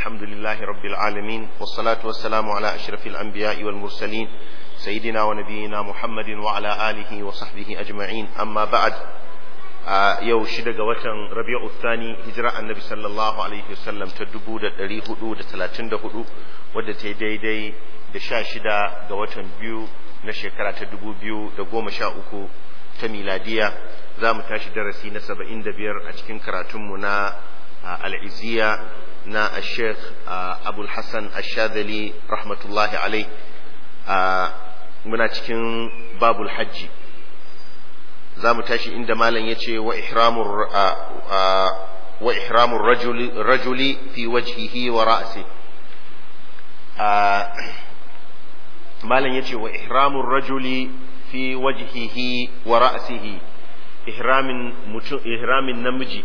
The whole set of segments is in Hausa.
الحمد لله رب العالمين والصلاة والسلام على أشرف الأنبياء والمرسلين سيدنا ونبينا محمد وعلى آله وصحبه أجمعين أما بعد yau shida ga watan rabi'u thani hijira annabi sallallahu alaihi wasallam ta dubu da ɗari hudu da talatin da hudu wadda ta yi daidai da sha shida ga watan biyu na shekara ta dubu biyu da goma sha uku ta miladiya za mu tashi darasi na saba'in da biyar a cikin karatunmu na al'iziya na sheikh abul hassan ashadali rahmatullahi alai muna cikin babul hajji za mu tashi inda malam ya ce wa ihramun rajuli fi wajhihi wa ra'asi malam ya ce wa ihramun rajuli fi wajhihi wa ra'asihi ihramin mutum ihramin namiji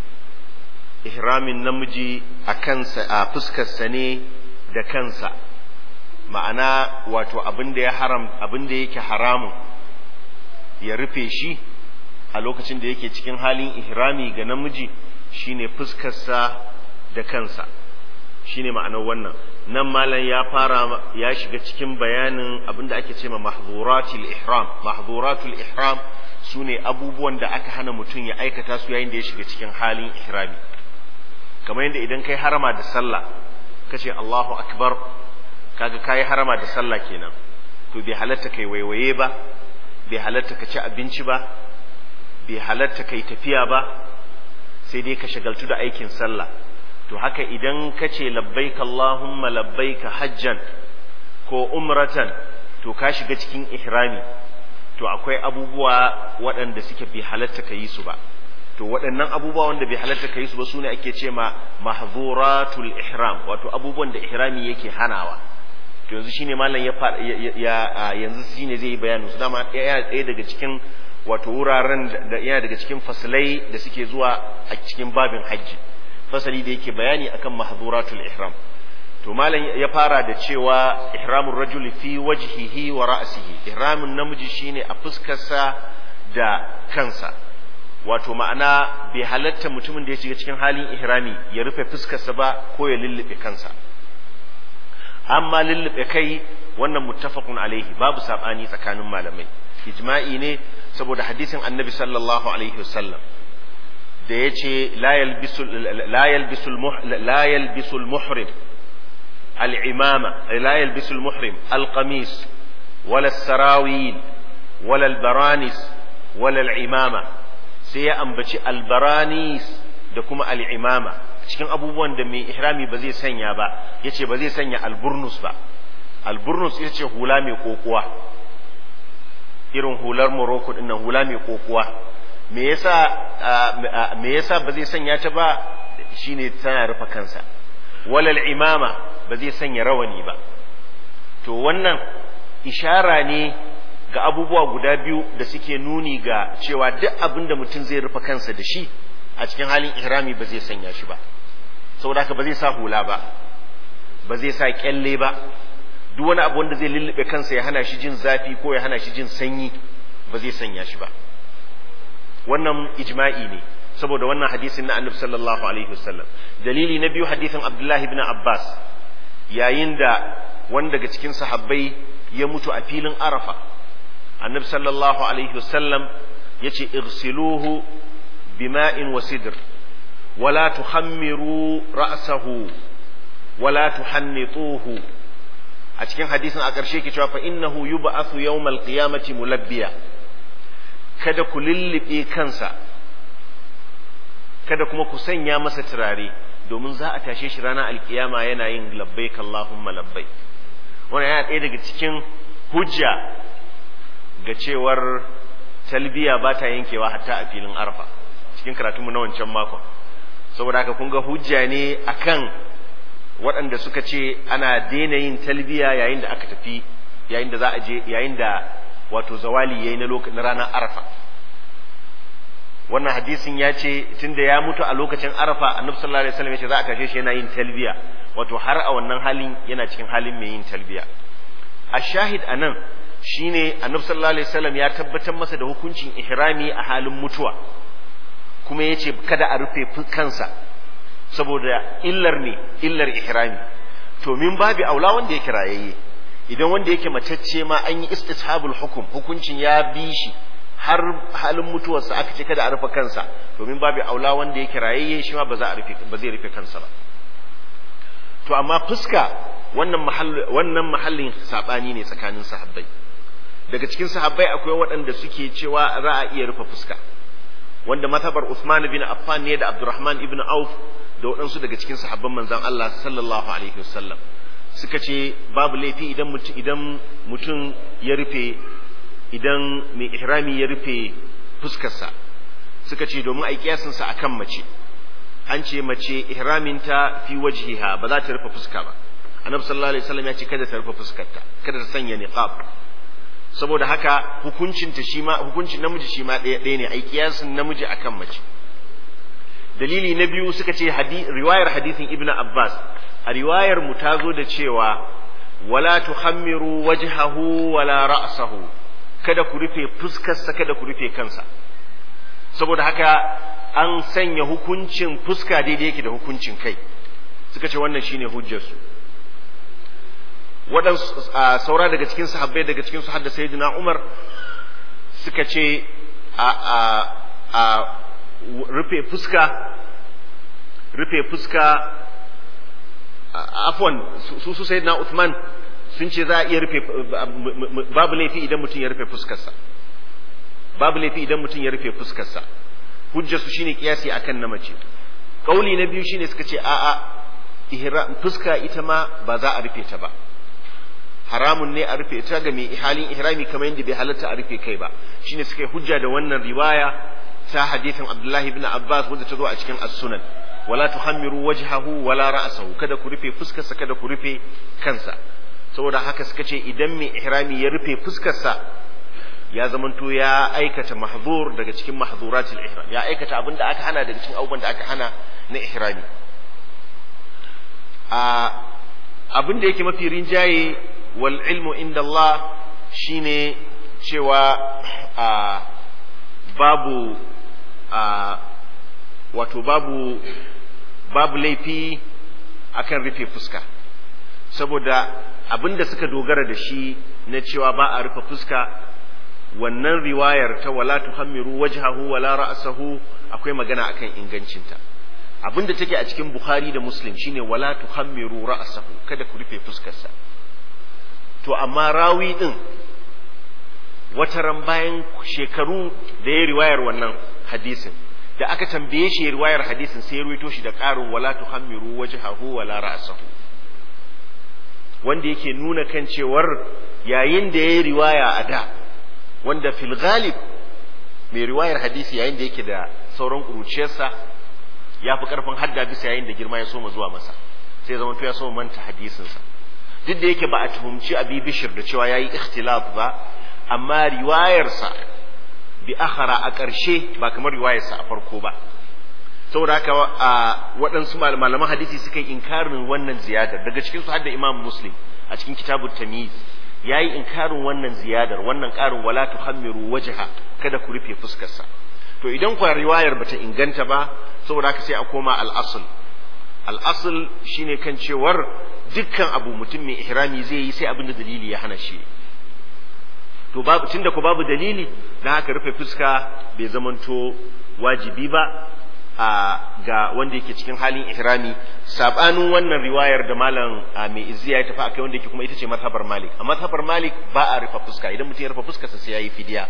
ihramin namiji a kansa a fuskarsa ne da kansa ma'ana wato abin da ya haram abin da yake haramun ya rufe shi a lokacin da yake cikin halin ihrami ga namiji shine fuskarsa da kansa shine ma'anar wannan nan malam ya fara ya shiga cikin bayanin abinda ake ce ma mahzuratul ihram mahzuratul ihram sune abubuwan da aka hana mutum ya aikata su yayin da ya shiga cikin halin ihrami kamar yadda idan kai harama da sallah kace Allahu akbar kaga kai harama da sallah kenan to bai halatta kai waiwaye ba bai halatta ka ci abinci ba bai halatta kai tafiya ba sai dai ka shagaltu da aikin sallah to haka idan ka ce labbaika Allahumma labbaika hajjan ko umratan to ka shiga cikin ihrami to akwai abubuwa waɗanda suke bai halatta ka yi su ba to waɗannan abubuwa wanda bai halatta ka yi su ba sune ake ce ma mahzuratul ihram wato abubuwan da ihrami yake hanawa to yanzu shine malam ya ya yanzu shine zai yi bayanin su dama yana ɗaya daga cikin wato wuraren da yana daga cikin fasalai da suke zuwa a cikin babin hajji fasali da yake bayani akan mahzuratul ihram to malam ya fara da cewa ihramur rajul fi wajhihi wa ra'sihi ihramin namiji shine a fuskarsa da kansa wato ma'ana bai halatta mutumin da ya shiga cikin halin ihrami ya rufe fuskarsa ba ko ya lullube kansa amma lullube kai wannan muttafaqun alaihi babu sabani tsakanin malamai ijma'i ne saboda hadisin annabi sallallahu alaihi wasallam da yace la yalbisu la yalbisu la yalbisu al-muhrim al-imama la yalbisu al-muhrim al-qamis wala sarawil wala al-baranis wala al-imama sai ya ambaci al-baranis da kuma al-imama cikin abubuwan da mai ihrami ba zai sanya ba yace ba zai sanya alburnus ba alburnus ita ce hula mai kokuwa irin hular morocco din nan hula mai kokuwa me yasa me yasa ba zai sanya ta ba shine tana rufe kansa walal imama ba zai sanya rawani ba to wannan ishara ne ga abubuwa guda biyu da suke nuni ga cewa duk abin da mutum zai rufe kansa da shi a cikin halin ihrami ba zai sanya shi ba saboda haka ba zai sa hula ba ba zai sa kyalle ba duk wani abu wanda zai lullube kansa ya hana shi jin zafi ko ya hana shi jin sanyi ba zai sanya shi ba wannan ijma'i ne saboda wannan hadisin na annabi sallallahu alaihi wasallam dalili na biyu hadisin abdullahi ibn abbas yayin da wani daga cikin sahabbai ya mutu a filin arafa annabi sallallahu alaihi wasallam ya ce irsiluhu bima'in wa sidr ولا تخمروا رأسه ولا تحنطوه a cikin hadisin a ƙarshe ke cewa fa innahu yub'athu yawmal qiyamati mulabbiya kada ku lullube kansa kada kuma ku sanya masa turare domin za a tashe shi ranar alkiyama yana yin labbaik Allahumma labbaik wannan yana ɗaya daga cikin hujja ga cewar talbiya ba ta yankewa hatta a filin arfa cikin karatunmu na wancan makon saboda haka kun ga hujja ne akan waɗanda suka ce ana daina yin talbiya yayin da aka tafi yayin da za a je yayin da wato zawali yayi na lokacin na ranar arafa wannan hadisin ya ce tunda ya mutu a lokacin arafa annabi sallallahu alaihi wasallam ya ce za a tashe shi yana yin talbiya wato har a wannan halin yana cikin halin mai yin talbiya a shahid anan shine annabi sallallahu alaihi wasallam ya tabbatar masa da hukuncin ihrami a halin mutuwa kuma ya ce kada a rufe kansa saboda illar ne illar ihrami to min babi aula wanda yake rayayye idan wanda yake matacce ma an yi istishabul hukum hukuncin ya bi shi har halin mutuwarsa aka ce kada a rufe kansa domin babu aula wanda yake rayayye shi ma ba za a rufe ba zai rufe kansa ba to amma fuska wannan mahallin wannan mahallin sabani ne tsakanin sahabbai daga cikin sahabbai akwai waɗanda suke cewa za a iya rufe fuska wanda matabar Uthman bin Affan ne da Abdurrahman ibn Auf da waɗansu daga cikin sahabban manzon Allah sallallahu alaihi wasallam suka ce babu laifi idan mutum idan mutum ya rufe idan mai ihrami ya rufe fuskarsa suka ce domin a kiyasinsa a kan mace an ce mace ihraminta fi wajhiha ba za ta rufe fuska ba annabi sallallahu alaihi wasallam ya ce kada ta rufe fuskarta kada ta sanya niqab saboda haka hukuncin ta shi ma hukuncin namiji shi ma ɗaya ɗaya ne ai kiyasin namiji akan mace dalili na biyu suka ce riwayar hadithin ibnu abbas a riwayar mu ta zo da cewa wala tuhammiru wajhahu wala ra'sahu kada ku rufe fuskarsa kada ku rufe kansa saboda haka an sanya hukuncin fuska daidai yake da hukuncin kai suka ce wannan shine hujjarsu waɗansu saura daga cikin sahabbai daga cikin su hadda sayyidina Umar suka ce a a a rufe fuska rufe fuska afwan su su sayyidina Uthman sun ce za a iya rufe babu laifi idan mutum ya rufe fuskarsa babu laifi idan mutum ya rufe fuskarsa hujjar su shine kiyasi akan na mace kauli na biyu shine suka ce a'a fuska ita ma ba za a rufe ta ba haramun ne a rufe ta ga mai halin ihrami kamar yadda bai halatta a rufe kai ba shine suka yi hujja da wannan riwaya ta hadithin Abdullahi ibn Abbas wanda ta zo a cikin as-sunan wala tuhammiru wajhahu wala ra'sahu kada ku rufe fuskarsa kada ku rufe kansa saboda haka suka ce idan mai ihrami ya rufe fuskarsa ya zamanto ya aikata mahzur daga cikin mahzuratul ihram ya aikata abin da aka hana daga cikin abubuwan da aka hana na ihrami a abin da yake mafi rinjaye wal ilmu inda Allah shine cewa a babu a wato babu babu laifi akan rufe fuska saboda abin da suka dogara da shi na cewa ba a rufe fuska wannan riwayar ta wala tuhammiru wajhahu wala ra'sahu akwai magana akan ingancinta abin da take a cikin Bukhari da Muslim shine wala tuhammiru ra'sahu kada ku rufe fuskarsa to amma rawi din wataran bayan shekaru da ya riwayar wannan hadisin da aka tambaye shi riwayar hadisin sai ya ruwaito shi da ƙarin wala tuhammiru wajhahu wala ra'sahu wanda yake nuna kan cewar yayin da ya yi riwaya a da wanda fil ghalib mai riwayar hadisi yayin da yake da sauran ƙuruciyarsa ya fi ƙarfin hadda bisa yayin da girma ya soma zuwa masa sai zama to ya soma manta hadisinsa duk da yake ba a tuhumci abi bishir da cewa yayi ikhtilaf ba amma riwayarsa bi akhara a ƙarshe ba kamar riwayarsa a farko ba saboda haka waɗansu malaman hadisi suka yi inkarin wannan ziyadar daga cikin su hadda imam muslim a cikin kitabut tamiz yayi inkarin wannan ziyadar wannan ƙarin wala tuhammiru wajha kada ku rufe fuskarsa to idan kwa riwayar bata inganta ba saboda haka sai a koma al-asl al-asl shine kan cewar dukkan abu mutum mai ihrami zai yi sai abin da dalili ya hana shi to babu tunda ko babu dalili dan haka rufe fuska bai zamanto wajibi ba a ga wanda yake cikin halin ihrami sabanin wannan riwayar da malam mai izziya ya tafi akai wanda yake kuma ita ce mazhabar malik a mazhabar malik ba a rufe fuska idan mutum ya rufe fuskarsa sai yayi fidiya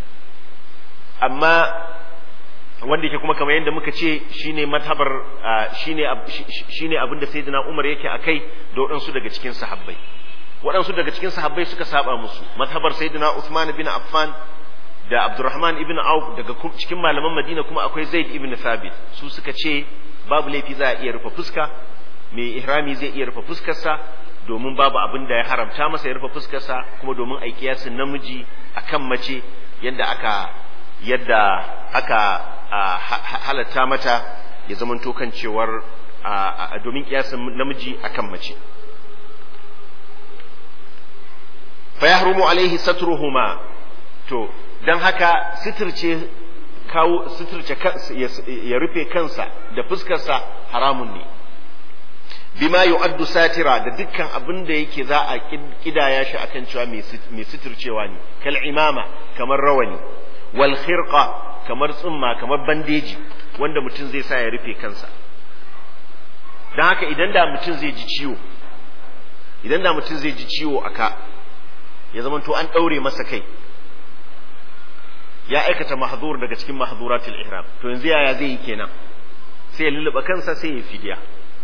amma wanda yake kuma kamar yadda muka ce shine mazhabar shine shine abin da sayyidina Umar yake akai da waɗansu daga cikin sahabbai waɗansu daga cikin sahabbai suka saba musu mazhabar sayyidina Uthman bin Affan da Abdurrahman ibn Auf daga cikin malaman Madina kuma akwai Zaid ibn Thabit su suka ce babu laifi za a iya rufe fuska mai ihrami zai iya rufe fuskarsa domin babu abin da ya haramta masa ya rufe fuskarsa kuma domin a kiyasin namiji akan mace yadda aka yadda aka halatta mata ya zamanto kan cewar domin kiyasin namiji akan mace fa yahrumu alaihi satruhuma to dan haka sitirce kawo suturce ya rufe kansa da fuskarsa haramun ne bima yu'addu satira da dukkan abin da yake za a kidaya shi akan cewa mai suturcewa ne kal imama kamar rawani wal khirqa kamar tsumma kamar bandeji wanda mutum zai sa ya rufe kansa don haka idan da mutum zai ji ciwo idan da mutum zai ji ciwo a ka ya zama to an ɗaure masa kai ya aikata mahzur daga cikin mahzuratul ihram to yanzu yaya zai yi kenan sai ya lulluɓa kansa sai ya fidiya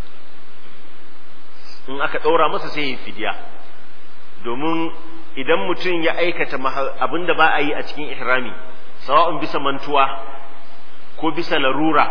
in aka ɗaura masa sai ya fidiya domin idan mutum ya aikata abin da ba a yi a cikin ihrami sawa'un bisa mantuwa ko bisa larura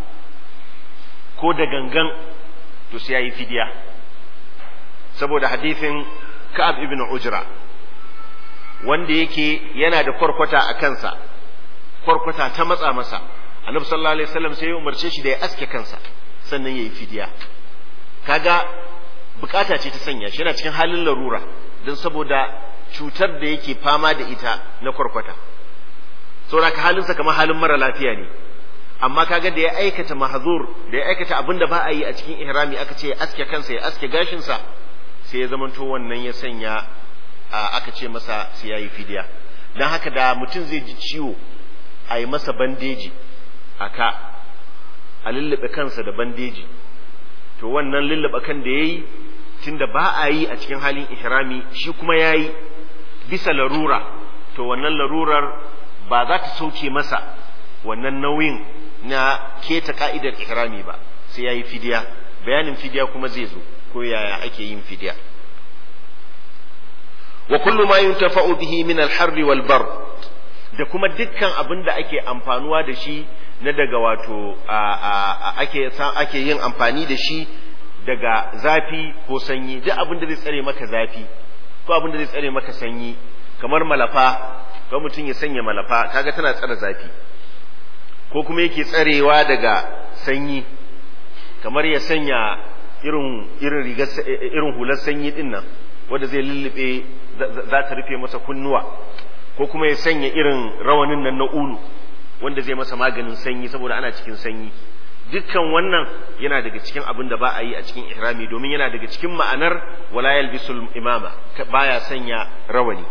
ko da gangan to sai ya yi fidiya saboda hadithin ka'ab ibn ujra wanda yake yana da kwarkwata a kansa kwarkwata ta matsa masa annabi sallallahu alaihi wasallam sai ya umarce shi da ya aske kansa sannan ya yi fidiya kaga bukata ce ta sanya shi yana cikin halin larura don saboda cutar da yake fama da ita na kwarkwata saboda ka halinsa kamar halin mara lafiya ne amma kaga da ya aikata mahzur da ya aikata abin da ba a yi a cikin ihrami aka ce ya aske kansa ya aske gashinsa sai ya zamanto wannan ya sanya aka ce masa sai ya yi fidiya don haka da mutum zai ji ciwo a yi masa bandeji a ka a lullube kansa da bandeji to wannan lullube kan da ya yi tunda ba a yi a cikin halin ihrami shi kuma ya yi bisa larura to wannan larurar ba za ta sauke masa wannan nauyin na keta ka'idar ihrami ba sai ya yi fidiya bayanin fidiya kuma zai zo ko yaya ake yin fidiya wa kullu ma yuntafa'u bihi min al-harr wal bar da kuma dukkan abin da ake amfanuwa da shi na daga wato ake ake yin amfani da shi daga zafi ko sanyi duk abin da zai tsare maka zafi ko abin da zai tsare maka sanyi kamar malafa ko mutum ya sanya malafa kaga tana tsare zafi ko kuma yake tsarewa daga sanyi kamar ya sanya irin irin rigar irin hular sanyi din nan wanda zai lullube za ta rufe masa kunnuwa ko kuma ya sanya irin rawanin nan na ulu wanda zai masa maganin sanyi saboda ana cikin sanyi dukkan wannan yana daga cikin abin da ba a yi a cikin ihrami domin yana daga cikin ma'anar wala yalbisul imama baya sanya rawani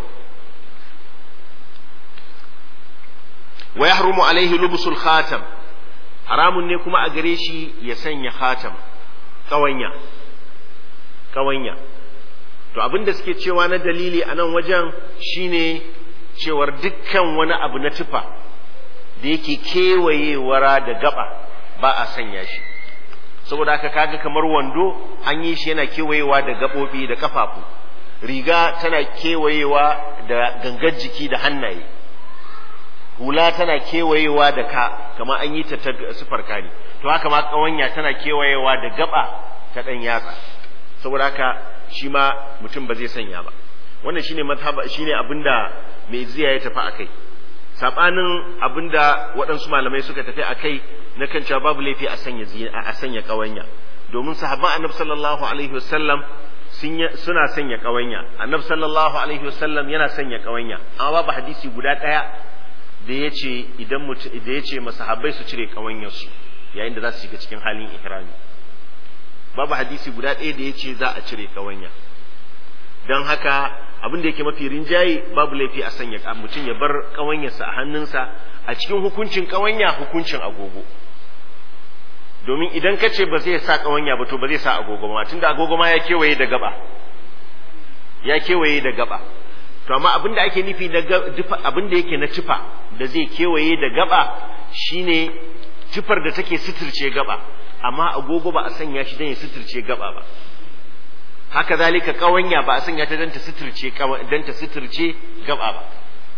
wa yahrumu alaihi lubusul khatam haramun ne kuma a gare shi ya sanya khatam kawanya kawanya to abin da suke cewa na dalili a nan wajen shine cewar dukkan wani abu na tufa da yake kewayewara da gaba ba a sanya shi saboda haka kaga kamar wando an yi shi yana kewayewa da gaɓoɓi da ƙafafu riga tana kewayewa da gangar jiki da hannaye hula tana kewayewa da ka kamar an yi ta ta sufar kani to haka ma ƙawanya tana kewayewa da gaba ta ɗan yatsa saboda haka shi ma mutum ba zai sanya ba wannan shine mazhaba shine abinda mai ziya ya tafi akai sabanin abinda waɗansu malamai suka tafi akai na kan cewa babu laifi a sanya a sanya kawanya domin sahabban annabi sallallahu alaihi wasallam suna sanya kawanya annabi sallallahu alaihi wasallam yana sanya kawanya amma babu hadisi guda ɗaya da ya ce idan mutum da ya ce masahabbai su cire kawanyarsu yayin da za su shiga cikin halin ihrami babu hadisi guda ɗaya da ya ce za a cire kawanya don haka abin da yake mafi rinjaye babu laifi a sanya mutum ya bar kawanyarsa a hannunsa a cikin hukuncin kawanya hukuncin agogo domin idan ka ce ba zai sa kawanya ba to ba zai sa agogo ma tunda agogo ma ya kewaye da gaba ya kewaye da gaba to amma abin da ake nufi da abin da yake na tufa da zai kewaye da gaba shine tufar da take suturce gaba amma agogo ba a sanya shi don ya suturce gaba ba haka zalika kawanya ba a sanya ta don ta suturce don ta suturce gaba ba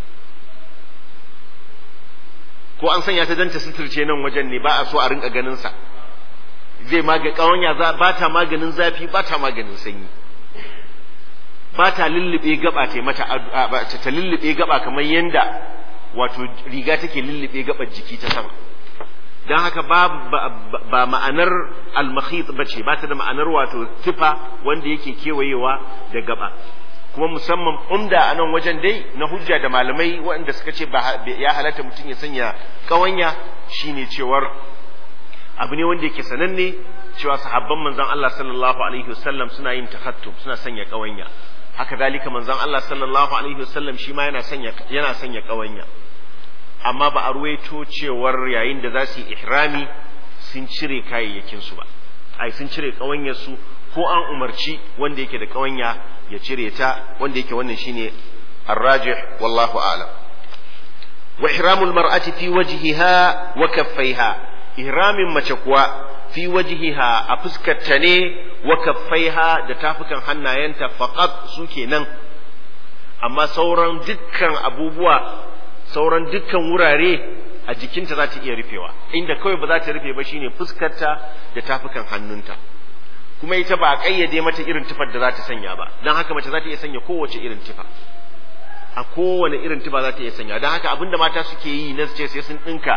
ko an sanya ta don ta suturce nan wajen ne ba a so a rinka ganin sa zai maga kawanya ba ta maganin zafi ba ta maganin sanyi ba ta lullube gaba ta mata ta lullube gaba kamar yanda wato riga take lullube gabar jiki ta sama don haka ba ma'anar al-makhit ba ce ba ta da ma'anar wato tufa wanda yake kewayewa da gaba kuma musamman umda a nan wajen dai na hujja da malamai waɗanda suka ce ya halatta mutum ya sanya ƙawanya shine cewar abu ne wanda yake sananne cewa sahabban manzon Allah sallallahu alaihi wasallam suna yin tahattum suna sanya ƙawanya haka dalika manzon Allah sallallahu alaihi wasallam shi ma yana sanya yana sanya ƙawanya amma ba a ruwaito cewar yayin da za su yi ihrami sun cire kayayyakin su ba ai sun cire ƙawanyar su ko an umarci wanda yake da ƙawanya ya cire ta wanda yake wannan shine الراجح والله أعلم وإحرام المرأة في وجهها وكفيها إحرام مشكوى في وجهها أفسكت تني وكفيها دتافكا حنا ينتا فقط سوكي نن أما سورا دكا أبوبوا سورا دكا وراري a jikinta za ta iya rufewa inda kawai ba za ta rufe ba shine fuskarta da tafukan hannunta kuma ita ba a kayyade mata irin tufar da za ta sanya ba don haka mace za ta iya sanya kowace irin tufa a kowane irin tufa za ta iya sanya don haka abinda mata suke yi na su ce sai sun ɗinka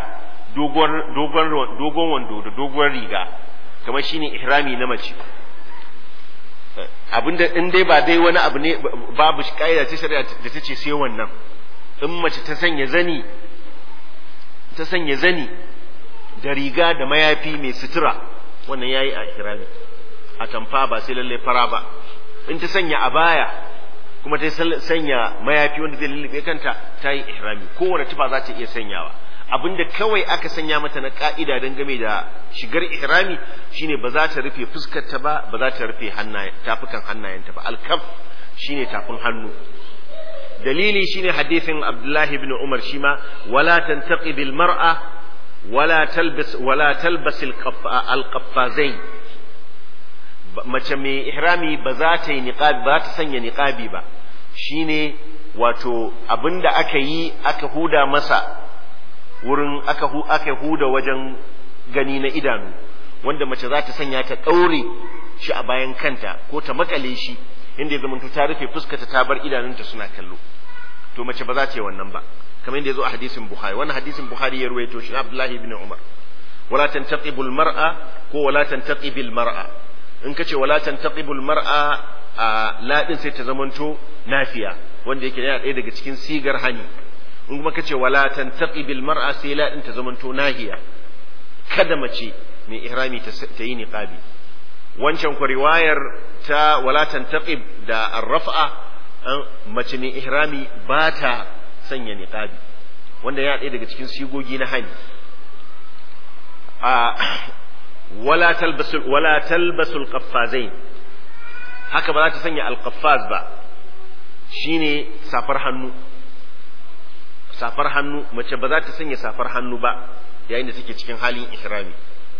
dogon wando da dogon riga kamar shine ihrami na mace abinda in dai ba dai wani abu ne babu ƙa'ida ta shari'a da ta ce sai wannan in mace ta sanya zani ta sanya zani da riga da mayafi mai sutura wannan yayi a ihrami a tamfa ba sai lalle fara ba in ta sanya abaya kuma ta sanya mayafi wanda zai lullube kanta ta yi ihrami kowane tufa za ta iya sanyawa abinda kawai aka sanya mata na ka'ida don game da shigar ihrami shine ba za ta rufe fuskarta ba ba za ta rufe tafukan hannayenta ba alkaf shine tafin hannu dalili shine hadisin abdullahi ibn umar shima wala tantaqi bil mar'a wala talbis wala talbas al qaffazain mace mai ihrami ba za ta yi niqabi ba ta sanya niqabi ba shine wato abinda aka yi aka huda masa wurin aka hu aka huda wajen gani na idanu wanda mace za ta sanya ta daure shi a bayan kanta ko ta makale shi inda ya zamanto ta rufe fuskarta ta bar idanunta suna kallo to mace ba za ta yi wannan ba kamar yadda ya zo a hadisin bukhari wannan hadisin bukhari ya ruwaito shi abdullahi ibn umar wala tantaqibul mar'a ko wala tantaqibil mar'a in ka ce wala tantaqibul mar'a a ladin sai ta zamanto nafiya wanda yake yana ɗaya daga cikin sigar hani in kuma ka ce wala tantaqibil mar'a sai ladin ta zamanto nahiya kada mace mai ihrami ta yi niqabi wancan ku riwayar ta wala tantaqib da arrafa mace mai ihrami ba ta sanya niqabi wanda yana ɗaya daga cikin sigogi na hani a wala talbasul wala talbasul qaffazain haka ba za ta sanya alqaffaz ba shine safar hannu safar hannu mace ba za ta sanya safar hannu ba yayin da take cikin halin ihrami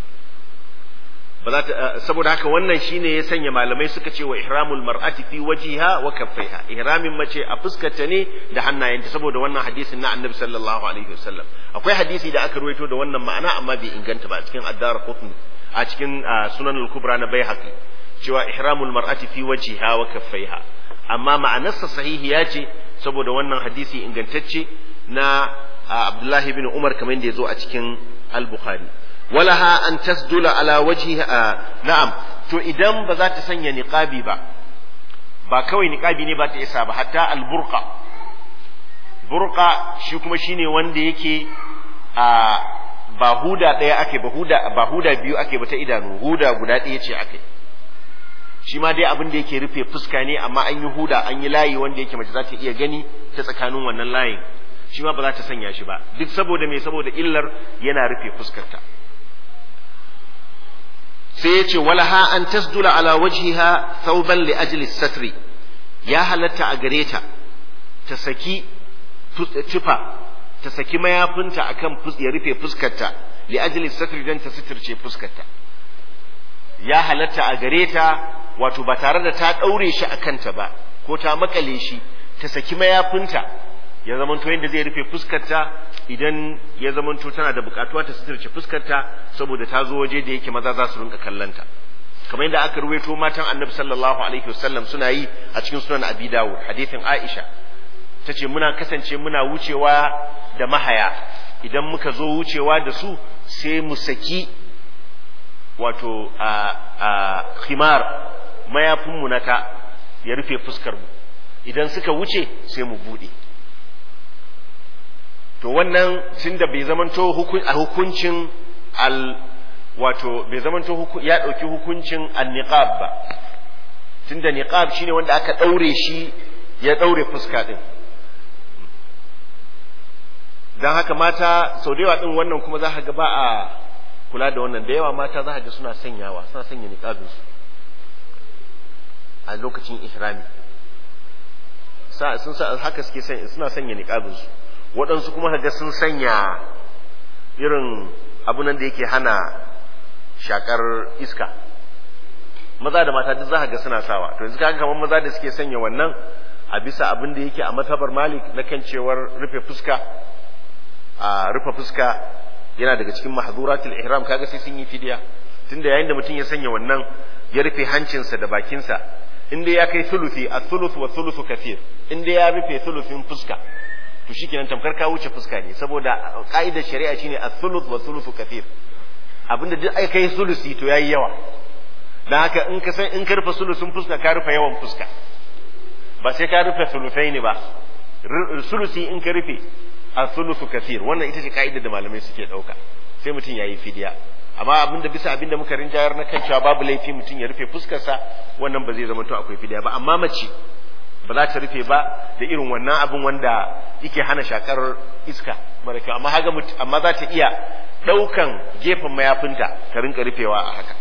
ba za ta saboda haka wannan shine ya sanya malamai suka ce wa ihramul mar'ati fi wajiha wa kaffaiha ihramin mace a fuskarta ne da hannayenta saboda wannan hadisin na annabi sallallahu alaihi wasallam akwai hadisi da aka ruwaito da wannan ma'ana amma bai inganta ba cikin addar qutni a cikin sunan al-kubra na baihaqi cewa ihramul mar'ati fi wajiha wa kaffaiha amma ma'anarsa sahihiya ce saboda wannan hadisi ingantacce na Abdullahi bin Umar kamar yadda ya zo a cikin al-Bukhari walaha an tasdula ala wajhiha na'am to idan ba za ta sanya niqabi ba ba kawai niqabi ne ba ta isa ba hatta al-burqa burqa shi kuma shine wanda yake a ba huda ɗaya ake ba huda ba huda biyu ake ba ta idanu huda guda ɗaya ce ake shi ma dai abin da yake rufe fuska ne amma an yi huda an yi layi wanda yake mace za ta iya gani ta tsakanin wannan layin shi ma ba za ta sanya shi ba duk saboda me saboda illar yana rufe fuskarta sai ya ce walaha an tasdula ala wajhiha thawban li ajli satri ya halatta a gare ta ta saki tufa ta saki mayafinta akan ya rufe fuskarta li ajli satri dan ta suturce fuskarta ya halatta a gare ta wato ba tare da ta daure shi akan ta ba ko ta makale shi ta saki mayafinta ya zamanto yadda zai rufe fuskarta idan ya zamanto tana da bukatuwa ta suturce fuskarta saboda ta zo waje da yake maza za su rinka kallanta kamar yadda aka ruwaito matan annabi sallallahu alaihi wasallam suna yi a cikin sunan abi dawud hadithin aisha ta ce muna kasance muna wucewa da mahaya idan muka zo wucewa da su sai mu saki wato a khimar mayafinmu na ta ya rufe fuskar mu idan suka wuce sai mu bude to wannan tunda bai zamanto a hukuncin al wato bai zamanto ya ɗauki hukuncin an-niqab ba tunda niqab shine wanda aka ɗaure shi ya ɗaure fuska ɗin don haka mata sau da yawa ɗin wannan kuma za ga ba a kula da wannan da yawa mata za ga suna sanyawa suna sanya niqabinsu a lokacin ihrami sun sa haka suke suna sanya niqabinsu waɗansu kuma ga sun sanya irin abunan da yake hana shakar iska maza da mata duk za ga suna sawa to yanzu kaga kamar maza da suke sanya wannan a bisa abin da yake a matabar malik na kan cewar rufe fuska a rufe fuska yana daga cikin mahzuratul ihram kaga sai sun yi fidiya tunda yayin da mutum ya sanya wannan ya rufe hancinsa da bakinsa inda ya kai thuluthi a thuluth wa thuluthu kathir inda ya rufe thuluthin fuska to shikenan tamkar ka wuce fuska ne saboda ka'idar shari'a shine a thuluth wa thuluthu kathir abinda duk ai kai thuluthi to yayi yawa dan haka in ka san in ka rufe sulusun fuska ka rufe yawan fuska ba sai ka rufe sulusai ne ba sulusi in ka rufe a sulusu kafir wannan ita ce ka'idar da malamai suke ɗauka sai mutum ya yi fidiya amma abinda bisa abinda muka rinjayar na kan cewa babu laifi mutum ya rufe fuskarsa wannan ba zai zama to akwai fidiya ba amma mace ba za ta rufe ba da irin wannan abin wanda yake hana shakar iska mara kyau amma haga amma za ta iya ɗaukan gefen mayafinta ta rinka rufewa a haka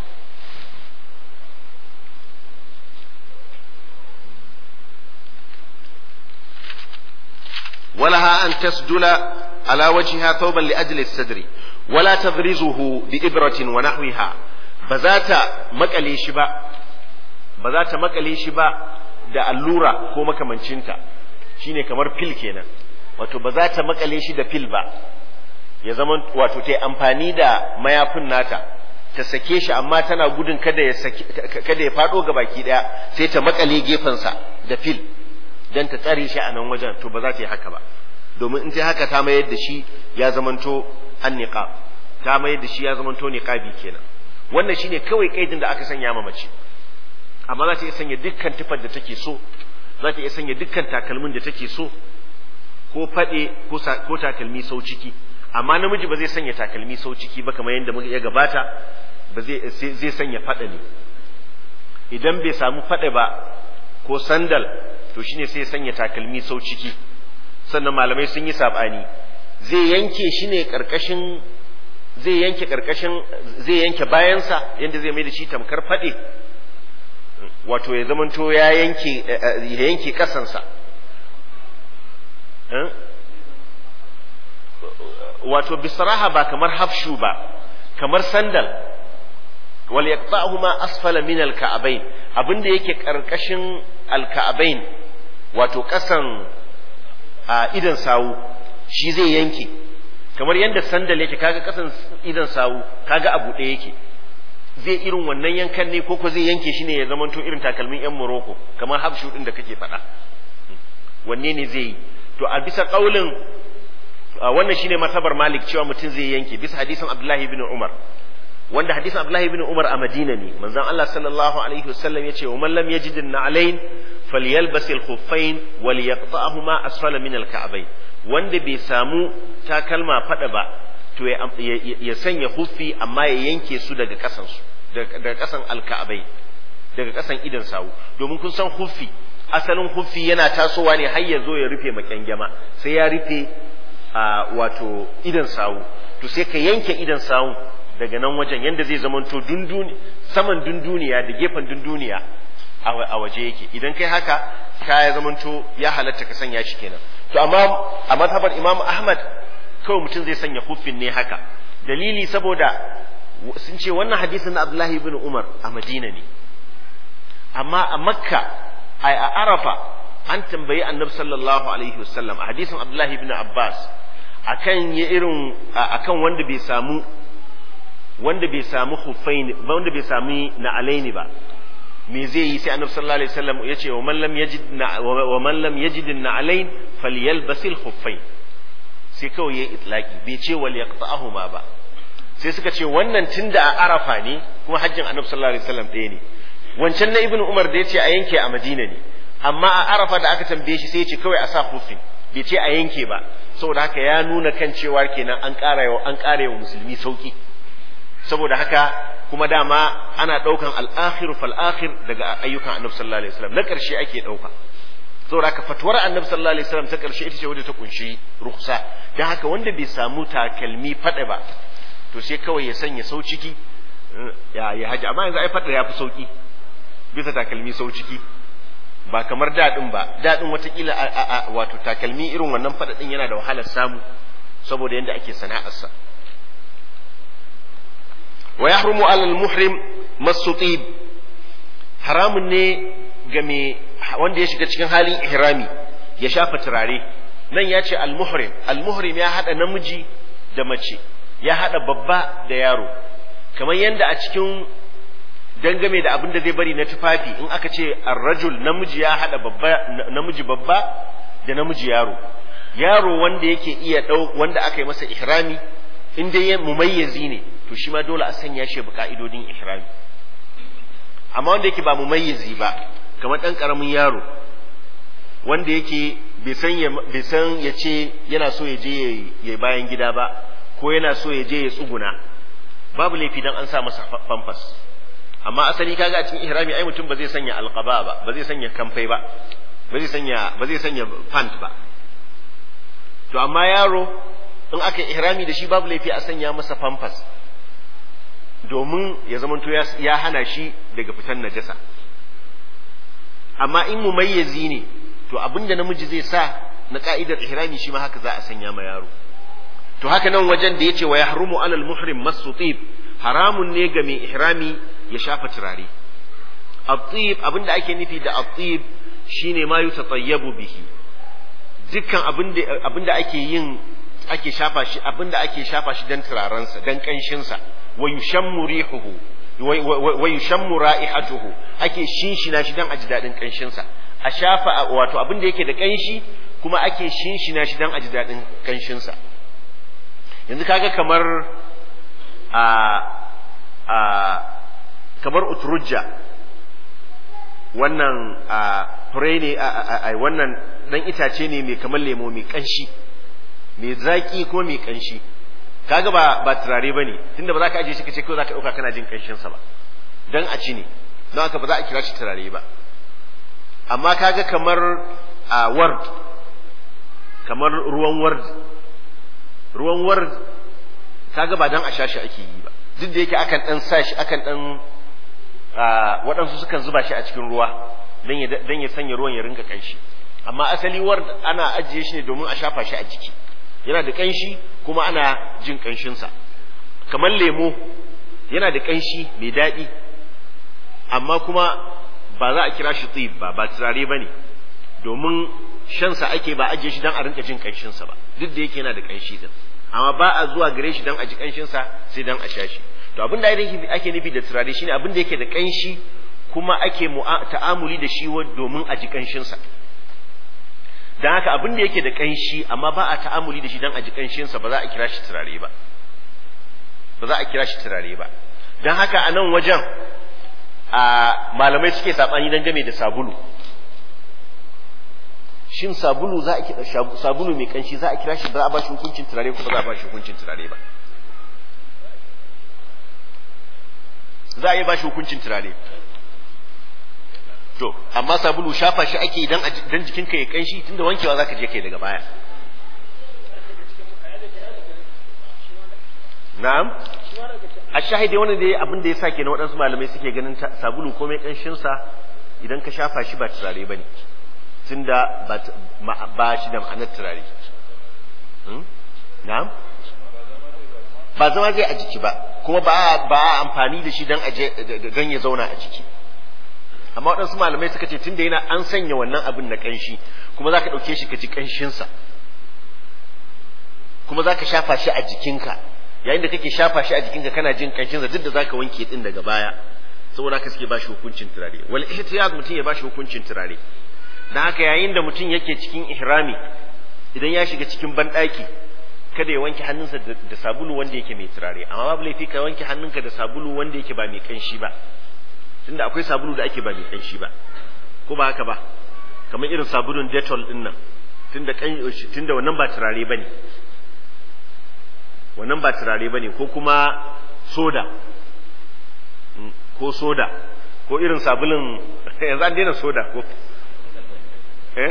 ولها أن تسدل على وجهها ثوبا لأجل السدر ولا تغرزه بإبرة ونحوها بذات مكالي شبا بذات مكالي شبا da allura ko makamancinta shine kamar fil kenan wato ba za ta makale shi da fil ba ya zama wato ta amfani da mayafin nata ta sake shi amma tana gudun kada ya kada ya fado ga baki daya sai ta makale gefensa da fil dan ta tsare shi a nan wajen to ba za ta yi haka ba domin in ta haka ta mayar da shi ya zamanto an niqab ta mayar da shi ya zamanto niqabi kenan wannan shine kawai kaidin da aka sanya ma mace amma za ta iya sanya dukkan tufar da take so za ta iya sanya dukkan takalmin da take so ko fade ko takalmi sau ciki amma namiji ba zai sanya takalmi sau ciki ba kamar yadda ya gabata ba zai zai sanya fada ne idan bai samu fada ba ko sandal to shine sai ya sanya takalmi sau ciki sannan malamai sun yi sabani zai yanke shi ne karkashin zai yanke karkashin zai yanke bayansa yadda zai mai da shi tamkar fade wato ya zamanto ya yanke ya yanke kasansa wato bisraha ba kamar hafshu ba kamar sandal wal yaqta'huma asfala min al ka'bayn abinda yake karkashin al ka'bayn wato kasan a idan sawu shi zai yanke kamar yadda sandal yake kaga kasan idan sawu kaga abu ɗaya yake zai irin wannan yankan ne koko zai yanke shi ne ya zamanto irin takalmin yan Morocco kamar habshu din da kake faɗa wanne ne zai yi to a bisa kaulin wannan shine matabar Malik cewa mutum zai yanke bisa hadisin Abdullahi ibn Umar wanda hadisin Abdullahi ibn Umar a Madina ne manzon Allah sallallahu alaihi wasallam yace wa man lam yajid an-na'alayn falyalbas al-khuffayn walyaqta'huma asfala min al-ka'bayn wanda bai samu takalma fada ba to ya sanya huffi amma ya yanke su daga kasan su daga kasan al-ka'bayn daga kasan idan sawu domin kun san huffi asalin huffi yana tasowa ne har ya zo ya rufe makyangyama sai ya rufe wato idan sawu to sai ka yanke idan sawu daga nan wajen yanda zai zamanto dunduni saman dunduniya da gefen dunduniya a waje yake idan kai haka ka ya zamanto ya halatta ka sanya shi kenan to amma a mazhabar Imam Ahmad kawai mutum zai sanya huffin ne haka dalili saboda sun ce wannan hadisin na Abdullahi ibn Umar a Madina ne amma a Makka a Arafa an tambayi Annabi sallallahu alaihi wasallam a hadisin Abdullahi ibn Abbas akan ya irin akan wanda bai samu wanda bai samu huffaini wanda bai sami na alaini ba me zai yi sai annabi sallallahu alaihi wasallam ya ce wa man lam yajid wa man lam yajid na alain falyalbasil khuffain sai kawai yayi itlaki bai ce wal yaqta'ahuma ba sai suka ce wannan tunda a arafa ne kuma hajjin annabi sallallahu alaihi wasallam ɗaya ne wancan na ibnu umar da yace a yanke a madina ne amma a arafa da aka tambaye shi sai ya ce kawai a sa hufin bai ce a yanke ba saboda haka ya nuna kan cewa kenan an ƙara wa an ƙara wa musulmi sauki saboda haka kuma dama ana ɗaukan al'akhir fal akhir daga ayyukan annabi sallallahu alaihi wasallam na ƙarshe ake ɗauka saboda haka fatuwar annabi sallallahu alaihi wasallam ta ƙarshe ita ce wadda ta kunshi rukhsa dan haka wanda bai samu takalmi fada ba to sai kawai ya sanya sau ciki ya ya haji amma yanzu ai fada ya fi sauki bisa takalmi sau ciki ba kamar daɗin ba daɗin watakila wato takalmi irin wannan faɗaɗin yana da wahalar samu saboda yadda ake sana'arsa wa yahrumu alal muhrim masutib haramun ne ga me wanda ya shiga cikin halin ihrami ya shafa turare nan ya ce al muhrim al muhrim ya hada namiji da mace ya hada babba da yaro kamar yadda a cikin dangame da abin da zai bari na tufafi in aka ce arrajul namiji ya hada babba namiji babba da namiji yaro yaro wanda yake iya dau wanda aka yi masa ihrami in dai mumayyizi ne to shi ma dole a sanya shi bi ka'idodin ihrami amma wanda yake ba mumayyizi ba kamar dan karamin yaro wanda yake bai san ya bai san ya ce yana so ya je ya bayan gida ba ko yana so ya je ya tsuguna babu laifi dan an sa masa famfas amma asali kaga a cikin ihrami ai mutum ba zai sanya alqaba ba ba zai sanya kamfai ba ba zai sanya ba zai sanya pant ba to amma yaro in aka ihrami da shi babu laifi a sanya masa famfas domin ya zamanto ya hana shi daga fitan najasa amma in mumayyizi ne to abinda namiji zai sa na ka'idar ihrami shi ma haka za a sanya ma yaro to haka nan wajen da yace wa yahrumu alal muhrim masutib haramun ne ga mai ihrami ya shafa turare at-tib abinda ake nufi da at-tib shine ma yutatayyabu bihi dukkan abinda abinda ake yin ake shafa shi abinda ake shafa shi dan turarensa dan kanshin sa wa yushammu rihuhu wa yushammu ra'ihatuhu ake shinshina shi dan aji dadin kanshin sa a shafa wato abinda yake da kanshi kuma ake shinshina shi dan aji dadin kanshin sa yanzu kaga kamar a a kamar uturujja wannan a fure ne a wannan dan itace ne mai kamar lemo mai kanshi mai zaki ko mai kanshi kaga ba ba turare bane tunda ba za ka aje shi kace kawai za ka dauka kana jin kanshin sa ba dan a ci ne don haka ba za a kira shi turare ba amma kaga kamar a ward kamar ruwan ward ruwan ward kaga ba dan a sha shi ake yi ba duk da yake akan dan sa shi akan dan waɗansu sukan zuba shi a cikin ruwa dan ya dan ya sanya ruwan ya rinka kanshi amma asali ward ana ajiye shi ne domin a shafa shi a jiki yana da kanshi kuma ana jin kanshin sa kamar lemo yana da kanshi mai daɗi amma kuma ba za a kira shi tsib ba ba turare ba ne domin shansa ake ba ajiye shi dan a rinka jin kanshin sa ba duk da yake yana da kanshi din amma ba a zuwa gare shi dan a ji kanshin sa sai dan a sha shi to abin da ake nufi da turare shine abin da yake da kanshi kuma ake ta'amuli da shi domin a ji kanshin sa dan haka abin da yake da kanshi amma ba a ta'amuli da shi dan a ji kanshin sa ba za a kira shi turare ba ba za a kira shi turare ba dan haka a nan wajen a malamai suke sabani dan game da sabulu shin sabulu za a kira sabulu mai kanshi za a kira shi ba za a ba shi hukuncin turare ko ba za a ba shi hukuncin turare ba za a yi ba shi hukuncin turare to amma sabulu shafa shi ake idan dan jikinka ya kanshi tunda wankewa zaka je kai daga baya na'am a shahidi wani dai abin da ya sa kenan waɗansu malamai suke ganin sabulu komai kanshin sa idan ka shafa shi ba turare bane tunda ba shi da ma'anar turare na'am ba zama zai a jiki ba kuma ba ba amfani da shi dan aje dan ya zauna a jiki amma waɗansu malamai suka ce tunda yana an sanya wannan abin na kanshi kuma zaka ɗauke shi ka ji kanshinsa kuma zaka shafa shi a jikinka yayin da kake shafa shi a jikinka kana jin kanshinsa duk da zaka wanke din daga baya saboda haka suke bashi hukuncin turare wal ihtiyaz mutum ya bashi hukuncin turare dan haka yayin da mutum yake cikin ihrami idan ya shiga cikin banɗaki kada ya wanke hannunsa da sabulu wanda yake mai turare amma babu laifi ka wanke hannunka da sabulu wanda yake ba mai kanshi ba tunda akwai sabulu da ake ba mai kanshi ba ko ba haka ba kamar irin sabulun detol din nan tunda tunda wannan ba turare bane wannan ba turare bane ko kuma soda ko soda ko irin sabulun yanzu an daina soda ko eh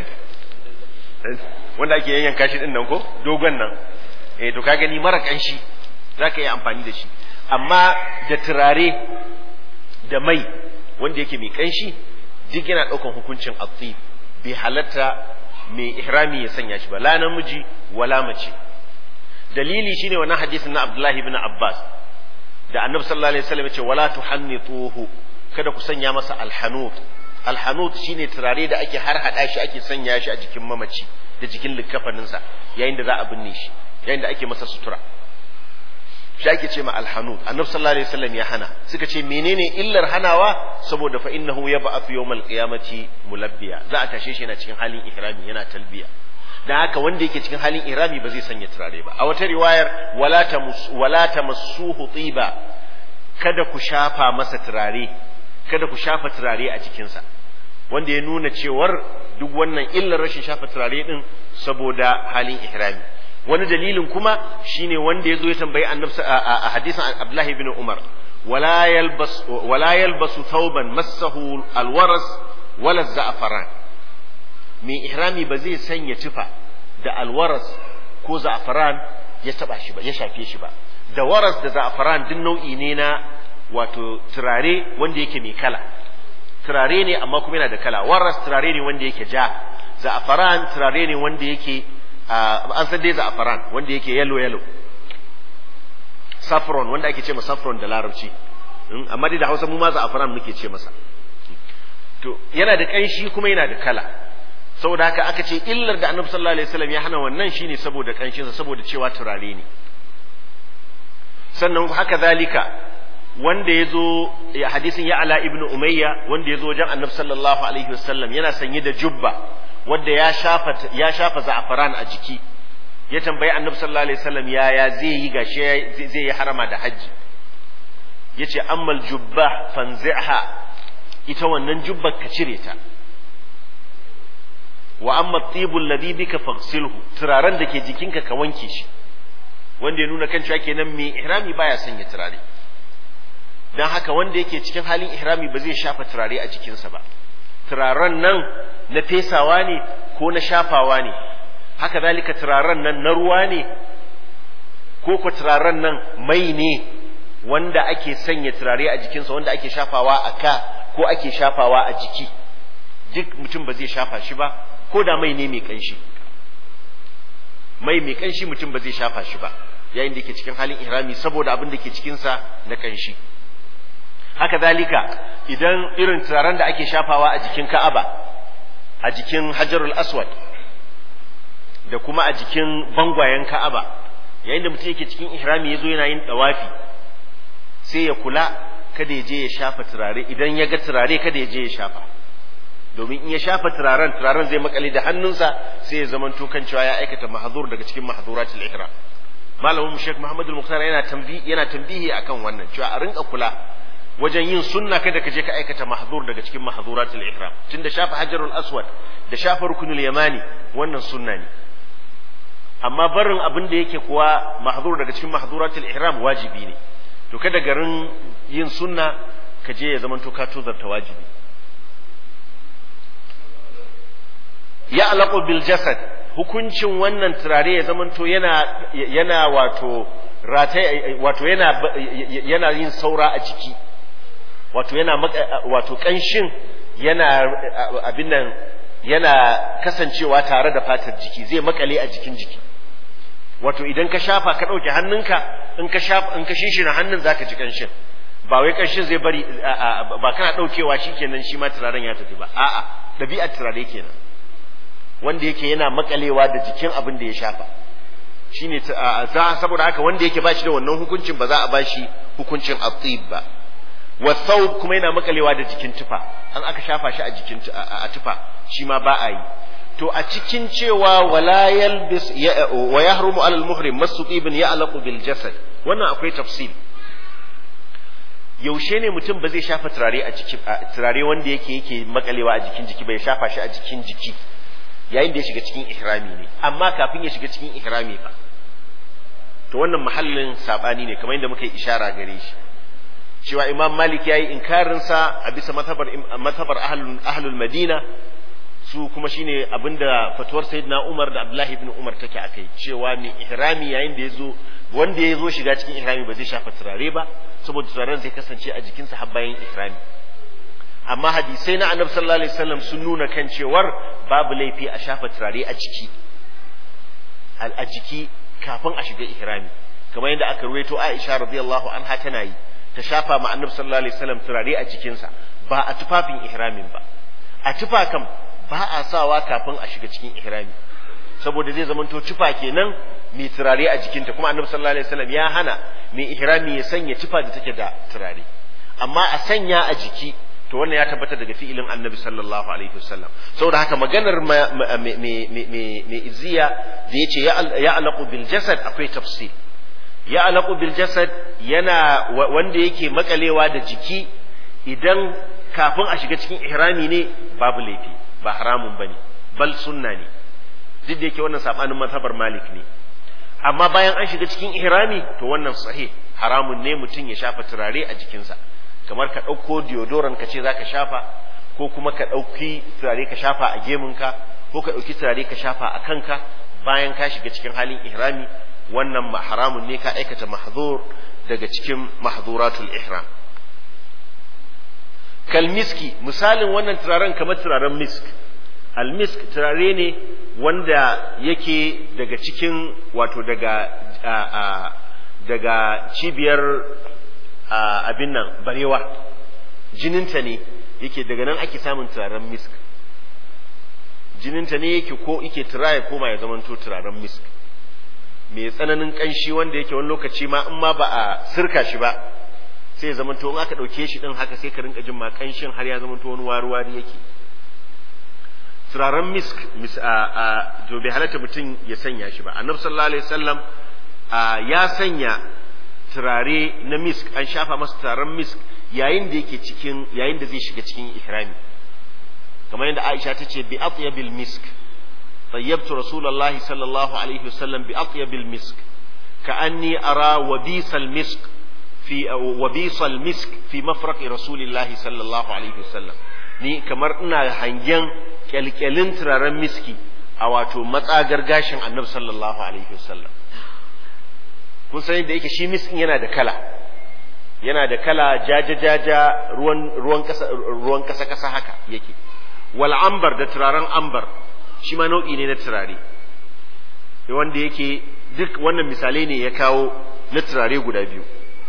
wanda ake yanyanka shi din nan ko dogon nan eh to ka gani mara kanshi zaka yi amfani da shi amma da turare da mai wanda yake mai kanshi duk yana daukan hukuncin atib bai halatta mai ihrami ya sanya shi ba la namiji wala mace dalili shine wannan hadisin na Abdullahi ibn Abbas da Annabi sallallahu alaihi wasallam ya ce wala tuhannituhu kada ku sanya masa alhanut alhanut shine turare da ake har hada shi ake sanya shi a jikin mamaci da jikin likafaninsa yayin da za a binne shi yayin da ake masa sutura shi ake ce ma alhanut annabi sallallahu alaihi wasallam ya hana suka ce menene illar hanawa saboda fa innahu yab'athu yawmal qiyamati mulabbiya za a tashe shi yana cikin halin ihrami yana talbiya dan haka wanda yake cikin halin ihrami ba zai sanya turare ba a wata riwayar wala tamus wala tamassuhu tiba kada ku shafa masa turare kada ku shafa turare a jikinsa wanda ya nuna cewar duk wannan illar rashin shafa turare din saboda halin ihrami wani dalilin kuma shine wanda ya zo ya tambayi annabi a hadisin Abdullahi ibn Umar wala yalbas wala yalbasu thawban massahu alwaras wala za'faran mai ihrami ba zai sanya tufa da alwaras ko za'faran ya taba shi ba ya shafe shi ba da waras da za'faran duk nau'i ne na wato turare wanda yake mai kala turare ne amma kuma yana da kala waras turare ne wanda yake ja za'faran turare ne wanda yake an san dai za'faran wanda yake yellow yellow saffron wanda ake ce masa saffron da larabci amma dai da Hausa mu ma za'faran muke ce masa to yana da kanshi kuma yana da kala saboda haka aka ce illar da Annabi sallallahu alaihi wasallam ya hana wannan shine saboda kanshinsa saboda cewa turare ne sannan haka zalika wanda ya zo hadisin ya ala ibn umayya wanda ya zo wajen annabi sallallahu alaihi wasallam yana sanye da jubba wanda ya shafa ya shafa za'afaran a jiki ya tambayi annabi sallallahu alaihi wasallam yaya zai yi gashi zai yi harama da hajji yace ammal jubba fanzi'ha ita wannan jubbar ka cire ta wa amma tibul ladhi bika faghsilhu turaren da ke jikinka ka wanke shi wanda ya nuna kan cewa kenan mai ihrami baya sanya turare dan haka wanda yake cikin halin ihrami ba zai shafa turare a jikinsa ba turaren nan na fesawa ne ko na shafawa ne haka zalika turaren nan na ruwa ne ko ko turaren nan mai ne wanda ake sanya turare a jikinsa wanda ake shafawa a ka ko ake shafawa a jiki duk mutum ba zai shafa shi ba ko da mai ne mai kanshi mai mai kanshi mutum ba zai shafa shi ba yayin da yake cikin halin ihrami saboda abin da ke cikinsa na kanshi haka zalika idan irin turaren da ake shafawa a jikin ka'aba a jikin hajarul aswad da kuma a jikin bangwayen ka'aba yayin da mutum yake cikin ihrami ya zo yana yin dawafi sai ya kula kada ya je ya shafa turare idan ya ga turare kada ya je ya shafa domin in ya shafa turaren turaren zai makale da hannunsa sai ya zama kan cewa ya aikata mahzur daga cikin mahzuratul ihram malamin mu Sheikh Muhammad al-Mukhtar yana tambihi yana tambihi akan wannan cewa a rinka kula wajen yin sunna kada ka je ka aikata mahzur daga cikin mahzuratul ihram tunda shafa hajarul aswad da shafa rukunul yamani wannan sunna ne amma barin abin da yake kuwa mahzur daga cikin mahzuratul ihram wajibi ne to kada garin yin sunna ka je ya zama to ka tozarta wajibi ya alaƙo bil jasad hukuncin wannan turare ya zamanto yana yana wato rata wato yana yana yin saura a jiki wato yana wato kanshin yana abin nan yana kasancewa tare da fatar jiki zai makale a jikin jiki wato idan ka shafa ka ɗauke hannunka in ka shafa in ka shishina hannun zaka ji kanshin ba wai kanshin zai bari ba kana ɗaukewa shikenan shi ma turaren ya tafi ba a'a ɗabi'ar turare kenan wanda yake yana makalewa da jikin abin da ya shafa shine za saboda haka wanda yake bashi da wannan hukuncin ba za a bashi hukuncin atib ba wa thawb kuma yana makalewa da jikin tufa an aka shafa shi a jikin a tufa shi ma ba a yi to a cikin cewa wala yalbis wa yahrumu alal muhrim masu masu ibn ya'laqu bil jasad wannan akwai tafsil yaushe ne mutum ba zai shafa turare a jiki turare wanda yake yake makalewa a jikin jiki bai shafa shi a jikin jiki yayin da ya shiga cikin ihrami ne amma kafin ya shiga cikin ihrami fa to wannan mahallin sabani ne kamar yadda muka yi ishara gare shi cewa imam malik ya yi inkarinsa a bisa matabar ahlul madina su kuma shine abinda fatuwar sayyidina umar da abdullahi ibn umar take a kai cewa mai ihrami yayin da ya zo wanda ya zo shiga cikin ihrami ba zai shafa turare ba saboda turaren zai kasance a jikinsa har bayan ihrami amma hadisai na annabi sallallahu alaihi wasallam sun nuna kan cewar babu laifi a shafa turare a jiki a jiki kafin a shiga ihrami kamar yadda aka ruwaito Aisha radiyallahu anha tana yi ta shafa ma annabi sallallahu alaihi wasallam turare a jikinsa ba a tufafin ihramin ba a tufa kam ba a sawa kafin a shiga cikin ihrami saboda zai zamanto tufa kenan mai turare a jikinta kuma annabi sallallahu alaihi wasallam ya hana mai ihrami ya sanya tufa da take da turare amma a sanya a jiki to wannan ya tabbata daga fi'ilin annabi sallallahu alaihi wasallam saboda haka maganar mai izziya da yace ya alaqu bil jasad akwai tafsir ya alaqu bil jasad yana wanda yake makalewa da jiki idan kafin a shiga cikin ihrami ne babu laifi ba haramun bane bal sunna ne duk da yake wannan sabanin mazhabar malik ne amma bayan an shiga cikin ihrami to wannan sahih haramun ne mutum ya shafa turare a jikinsa kamar ka ɗauko deodorant ka ce za ka shafa ko kuma ka ɗauki turare ka shafa a gemunka ko ka ɗauki turare ka shafa a kanka bayan ka shiga cikin halin ihrami wannan haramun ne ka aikata mahzur daga cikin mahzuratul ihram kalmiski misalin wannan turaren kamar turaren misk almisk turare ne wanda yake daga cikin wato daga daga cibiyar abin nan barewa jininta ne yake daga nan ake samun turaren misk jininta ne yake ko yake tura ya koma ya zamanto turaren misk mai tsananin kanshi wanda yake wani lokaci ma in ma ba a sirka shi ba sai ya zamanto in aka ɗauke shi ɗin haka sai ka rinka jin ma kanshin har ya zamanto wani wari-wari yake turaren misk a to bai halatta mutum ya sanya shi ba annabi sallallahu alaihi wasallam ya sanya turare na misk an shafa masa turaren misk yayin da yake cikin yayin da zai shiga cikin ihrami kamar yadda Aisha ta ce bi atyabil misk tayyabtu rasulullahi sallallahu alaihi wasallam bi atyabil misk ka'anni ara wabisal misk fi wabisal misk fi mafraq rasulillahi sallallahu alaihi wasallam ni kamar ina hangen kyalkyalin turaren miski a wato matsagar gashin annabi sallallahu alaihi wasallam kun sani da yake shi miskin yana da kala yana da kala jaja-jaja ruwan ruwan kasa ruwan kasa kasa haka yake wal ambar da turaren ambar shi ma nau'i ne na turare wanda yake duk wannan misalai ne ya kawo na turare guda biyu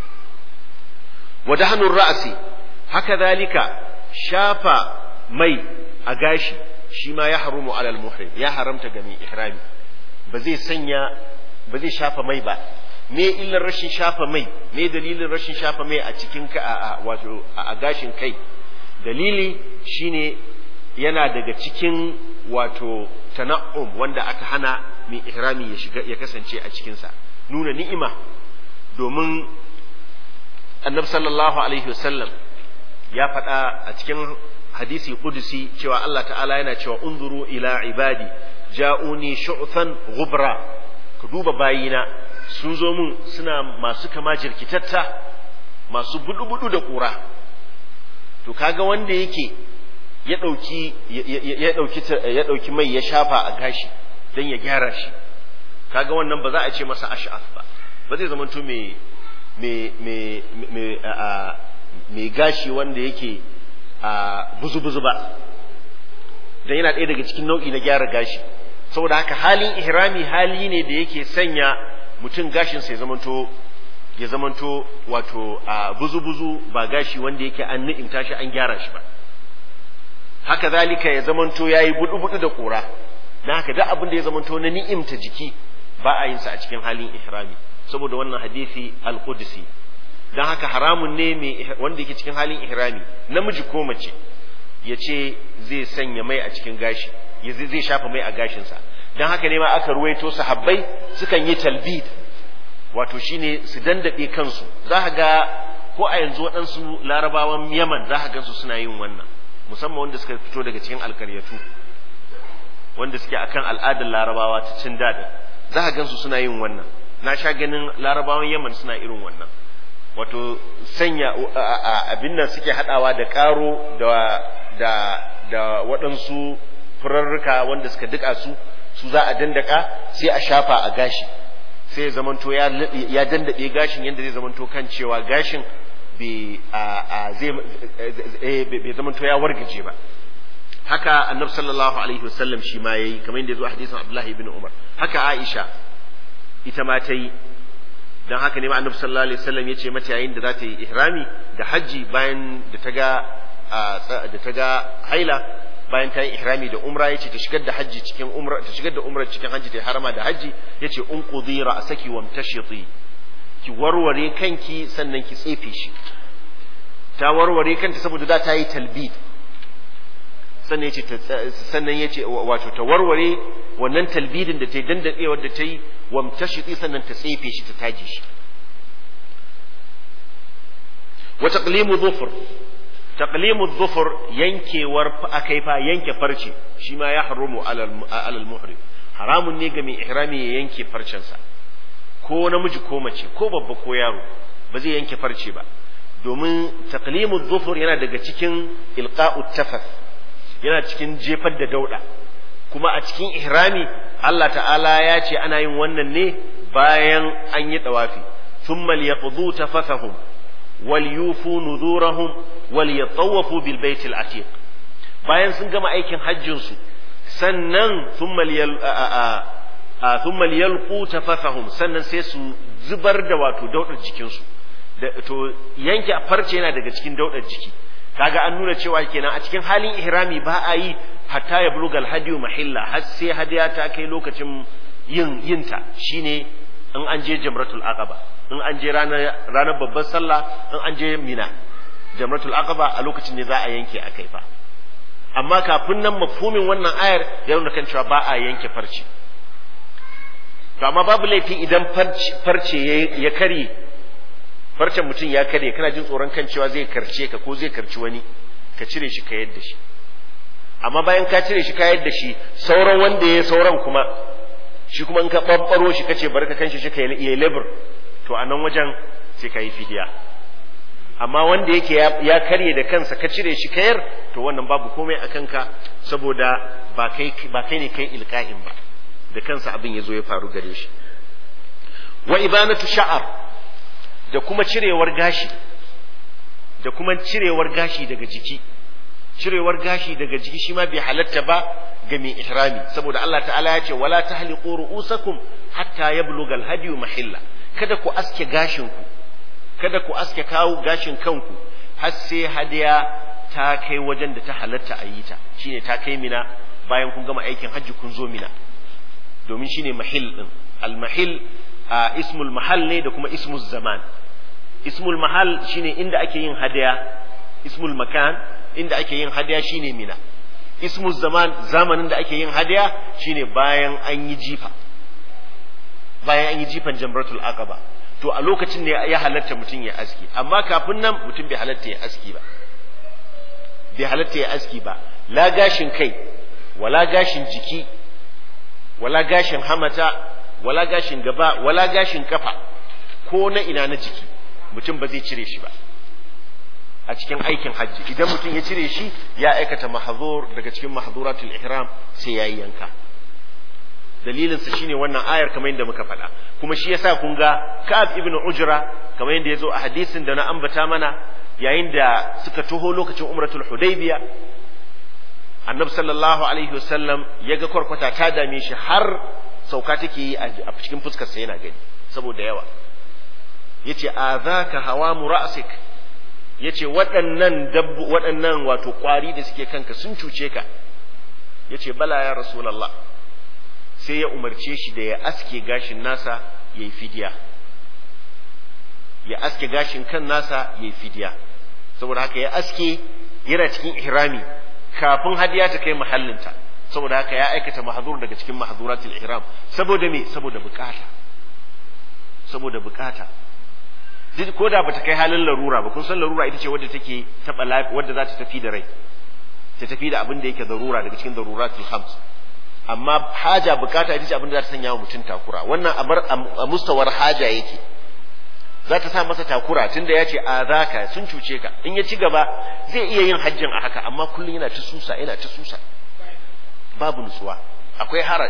wa dahnur ra'si haka zalika shafa mai a gashi shi ma ya harumu alal muhrim ya haramta ga mai ihrami ba zai sanya ba zai shafa mai ba me illar rashin shafa mai me dalilin rashin shafa mai a cikin ka a wato a gashin kai dalili shine yana daga cikin wato tana'um wanda aka hana mai ihrami ya shiga ya kasance a cikin sa nuna ni'ima domin annabi sallallahu alaihi wasallam ya faɗa a cikin hadisi kudusi cewa Allah ta'ala yana cewa unzuru ila ibadi ja'uni shu'than ghubra ka duba bayina sun zo mun suna masu kama jirkitatta masu budu-budu da ƙura to kaga wanda yake ya ɗauki ya ɗauki ya ɗauki mai ya shafa a gashi don ya gyara shi kaga wannan ba za a ce masa ash'af ba ba zai zama to mai mai mai mai gashi wanda yake a buzu-buzu ba don yana ɗaya daga cikin nau'i na gyara gashi saboda haka halin ihrami hali ne da yake sanya mutum gashinsa ya zamanto ya zamanto wato a buzu-buzu ba gashi wanda yake an ni'imta shi an gyara shi ba haka zalika ya zamanto ya yi budu-budu da ƙura na haka duk abin da ya zamanto na ni'imta jiki ba a yin sa a cikin halin ihrami saboda wannan hadisi al-qudsi don haka haramun ne mai wanda yake cikin halin ihrami namiji ko mace ya ce zai sanya mai a cikin gashi zai shafa mai a gashinsa don haka ne ma aka ruwaito sahabbai sukan yi talbid wato shine su dandaɓe kansu za ga ko a yanzu waɗansu larabawan yaman za ka gansu suna yin wannan musamman wanda suka fito daga cikin alkaryatu wanda suke akan al'adar larabawa ta cin daɗin za ka gansu suna yin wannan na sha ganin larabawan yaman suna irin wannan wato sanya abin nan suke haɗawa da ƙaro da da da waɗansu furarruka wanda suka duka su su za a dandaka sai a shafa a gashi sai ya zamanto ya ya dandabe gashin yadda zai zamanto kan cewa gashin bai bai zamanto ya wargaje ba haka annabi sallallahu alaihi wasallam shi ma yayi kamar yadda ya zo a hadisin Abdullahi ibn Umar haka Aisha ita ma ta yi dan haka ne ma annabi sallallahu alaihi wasallam ya ce mata yayin da za ta yi ihrami da haji bayan da ta ga da ta ga haila bayan ta yi ihrami da umra yace ta shigar da haji cikin umra ta shigar da umra cikin haji ta harama da haji yace unqudhi ra'saki wamtashiti ki warware kanki sannan ki tsefe shi ta warware kanta saboda da ta yi talbid sannan yace sannan yace wato ta warware wannan talbidin da ta yi dandadewar da ta yi wamtashiti sannan ta tsefe shi ta taje shi wa taqlimu dhufr taqlimu dhufr yankewar akaifa yanke farce shi ma ya haramu alal muhrim haramun ne ga mai ihrami ya yanke farcensa ko namiji ko mace ko babba ko yaro ba zai yanke farce ba domin taqlimu dhufr yana daga cikin ilqa'u tafath yana cikin jefar da dauda kuma a cikin ihrami Allah ta'ala ya ce ana yin wannan ne bayan an yi dawafi thumma liyaqdu tafathahum وليوفوا نذورهم وليطوفوا بالبيت العتيق bayan sun gama aikin hajjinsu sannan thumma liyal thumma liyalqu tafathahum sannan sai su zubar da wato daudar jikinsu to yanke farce yana daga cikin daudar jiki kaga an nuna cewa kenan a cikin halin ihrami ba a yi hatta ya bulugal hadiyu mahilla har sai hadiya ta kai lokacin yin yinta shine in an je jamratul aqaba in an je ranar babbar sallah in an je mina jamratul aqaba a lokacin ne za a yanke a kai fa amma kafin nan mafhumin wannan ayar ya nuna kan cewa ba a yanke farce to amma babu laifi idan farce ya kare farcen mutum ya kare kana jin tsoron kan cewa zai karce ka ko zai karci wani ka cire shi ka yadda shi amma bayan ka cire shi ka yadda shi sauran wanda ya sauran kuma shi kuma in ka ɓaɓɓaro shi kace bari ka kanshi shi ka yi lebur to a nan wajen sai ka yi fidiya amma wanda yake ya karye da kansa ka cire shi kayar to wannan babu komai a kanka saboda ba kai ba kai ne kai ilka'in ba da kansa abin ya zo ya faru gare shi wa ibanatu sha'ar da kuma cirewar gashi da kuma cirewar gashi daga jiki cirewar gashi daga jiki shi ma bai halatta ba ga mai ihrami saboda Allah ta'ala ya ce wala tahliqu ru'usakum hatta yablugha al-hadiyu mahilla kada ku aske gashinku kada ku aske kawo gashin kanku har sai hadiya ta kai wajen da ta halatta a yi ta shine ta kai mina bayan kun gama aikin hajji kun zo mina domin shine mahil din al-mahil ismul mahal ne da kuma ismul zaman ismul mahal shine inda ake yin hadiya ismul makan inda ake yin hadiya shine mina ismul zaman zamanin da ake yin hadiya shine bayan an yi jifa bayan an yi jifan jamratul aqaba to a lokacin ne ya halatta mutum ya aski amma kafin nan mutum bai halatta ya aski ba bai halatta ya aski ba la gashin kai wala gashin jiki wala gashin hamata wala gashin gaba wala gashin kafa ko na ina na jiki mutum ba zai cire shi ba a cikin aikin hajji idan mutum ya cire shi ya aikata mahzur daga cikin mahzuratul ihram sai yayi yanka dalilin sa shine wannan ayar kamar yadda muka faɗa kuma shi yasa kun ga Ka'ab ibn Ujra kamar yadda yazo a hadisin da na ambata mana yayin da suka taho lokacin umratul hudaybiya annabi sallallahu alaihi wasallam ya ga kwarkwata ta dame shi har sauka take yi a cikin fuskar sa yana gani saboda yawa yace azaka hawamu ra'sik yace waɗannan dabbu waɗannan wato kwari da suke kanka sun cuce ka yace bala ya rasulullah sai ya umarce shi da ya aske gashin nasa ya yi fidiya ya aske gashin kan nasa ya yi fidiya saboda haka ya aske yana cikin ihrami kafin hadiya ta kai mahallinta saboda haka ya aikata mahzur daga cikin mahzuratul ihram saboda me saboda bukata saboda bukata duk ko da bata kai halin larura ba kun san larura ita ce wadda take taba wadda za ta tafi da rai ta tafi da abin da yake zarura daga cikin daruratul khams amma haja bukata ita ce abin da za ta sanya wa mutum takura wannan a mustawar haja yake za ta sa masa takura tunda ya ce a zaka sun cuce ka in ya ci gaba zai iya yin hajjin a haka amma kullum yana ta susa yana ta susa babu nutsuwa akwai haraj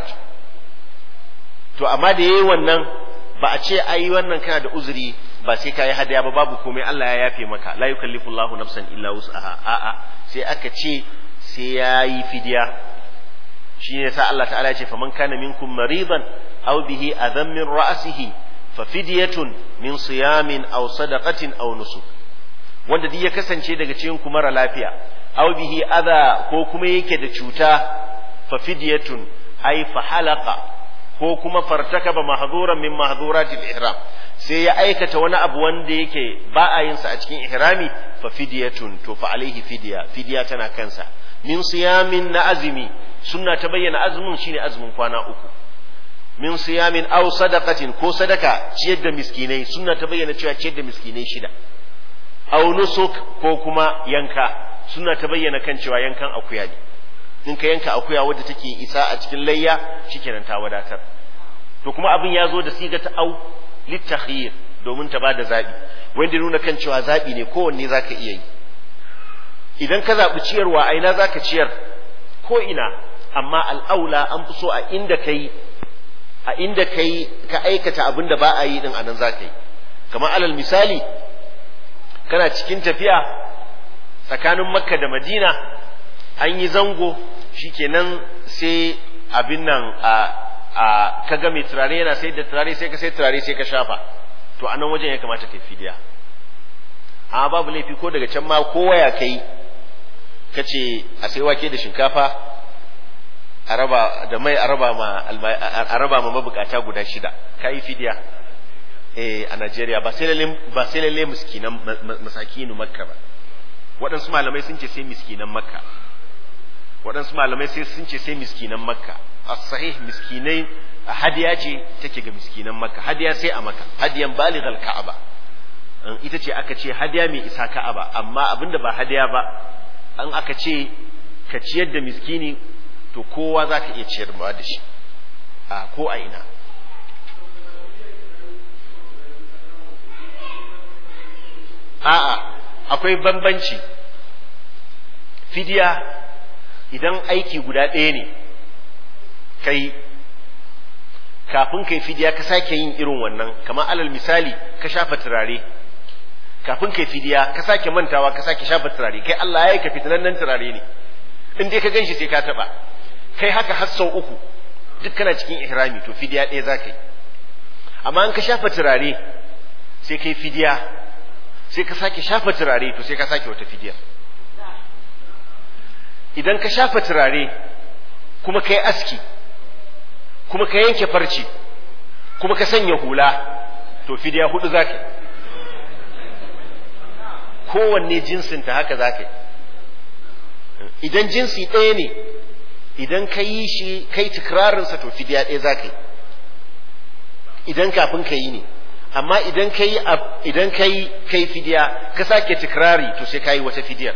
to amma da yayi wannan ba a ce ai wannan kana da uzuri ba sai ka yi hadaya ba babu komai Allah ya yafe maka la yukallifu Allahu nafsan illa wus'aha a'a sai aka ce sai ya yi fidiya shi ne sa Allah ta'ala ya ce faman kana minkum maridan aw bihi adhan min ra'sihi fa fidyatun min siyamin aw sadaqatin aw nusuk wanda duk ya kasance daga cikin ku mara lafiya aw bihi adha ko kuma yake da cuta fa fidyatun ay fa halaqa ko kuma fartakaba mahdhuran min mahdhuratil ihram sai ya aikata wani abu wanda yake ba a yin sa a cikin ihrami fa fidyatun to fa alaihi fidya fidya tana kansa min siyamin na azumi sunna ta bayyana azumin shine azumin kwana uku min siyamin aw sadaqatin ko sadaka ciyar da miskinai sunna ta bayyana cewa ciyar da miskinai shida aw nusuk ko kuma yanka sunna ta bayyana kan cewa yankan akuya ne in ka yanka akuya wadda take isa a cikin layya shikenan ta wadatar to kuma abin ya zo da siga ta au littakhir domin ta bada zabi wanda nuna kan cewa zabi ne kowanne zaka iya yi idan ka zabi ciyarwa a ina zaka ciyar ko ina amma al'aula an fi so a inda kai a inda kai ka aikata abin da ba a yi din anan zaka yi kamar alal misali kana cikin tafiya tsakanin makka da madina an yi zango shikenan sai abin nan a a kaga mai turare yana sai da turare sai ka sai turare sai ka shafa to a nan wajen ya kamata kai fidiya amma babu laifi ko daga can ma kowa ya kai ka ce a sai wake da shinkafa a raba da mai a raba ma a raba ma mabukata guda shida ka yi fidiya eh a Najeriya ba sai lalle ba sai lalle miskinan masakinu makka ba waɗansu malamai sun ce sai miskinan makka waɗansu malamai sai sun ce sai miskinan makka as-sahih miskinai hadiya ce take ga miskinan makka hadiya sai a makka hadiyan balighal ka'aba ita ce aka ce hadiya mai isa ka'aba amma abinda ba hadiya ba an aka ce ka ciyar da miskini to kowa za ka iya ciyar da shi a ko a ina a'a akwai bambanci fidiya idan aiki guda ɗaya ne kai kafin kai fidiya ka sake yin irin wannan kamar alal misali ka shafa turare kafin kai fidiya ka sake mantawa ka sake shafa turare kai Allah ya yi ka fitinannen turare ne in dai ka ganshi sai ka taba kai haka har sau uku duk kana cikin ihrami to fidiya ɗaya za ka yi amma in ka shafa turare sai kai fidiya sai ka sake shafa turare to sai ka sake wata fidiya idan ka shafa turare kuma ka yi aski kuma ka yanke farci kuma ka sanya hula to fidiya hudu za ka yi kowanne jinsinta haka za ka yi idan jinsi ɗaya ne idan ka yi shi kai tikirarinsa to fidiya ɗaya za ka yi idan kafin ka yi ne amma idan ka yi idan ka yi kai fidiya ka sake tikirari to sai ka yi wata fidiyar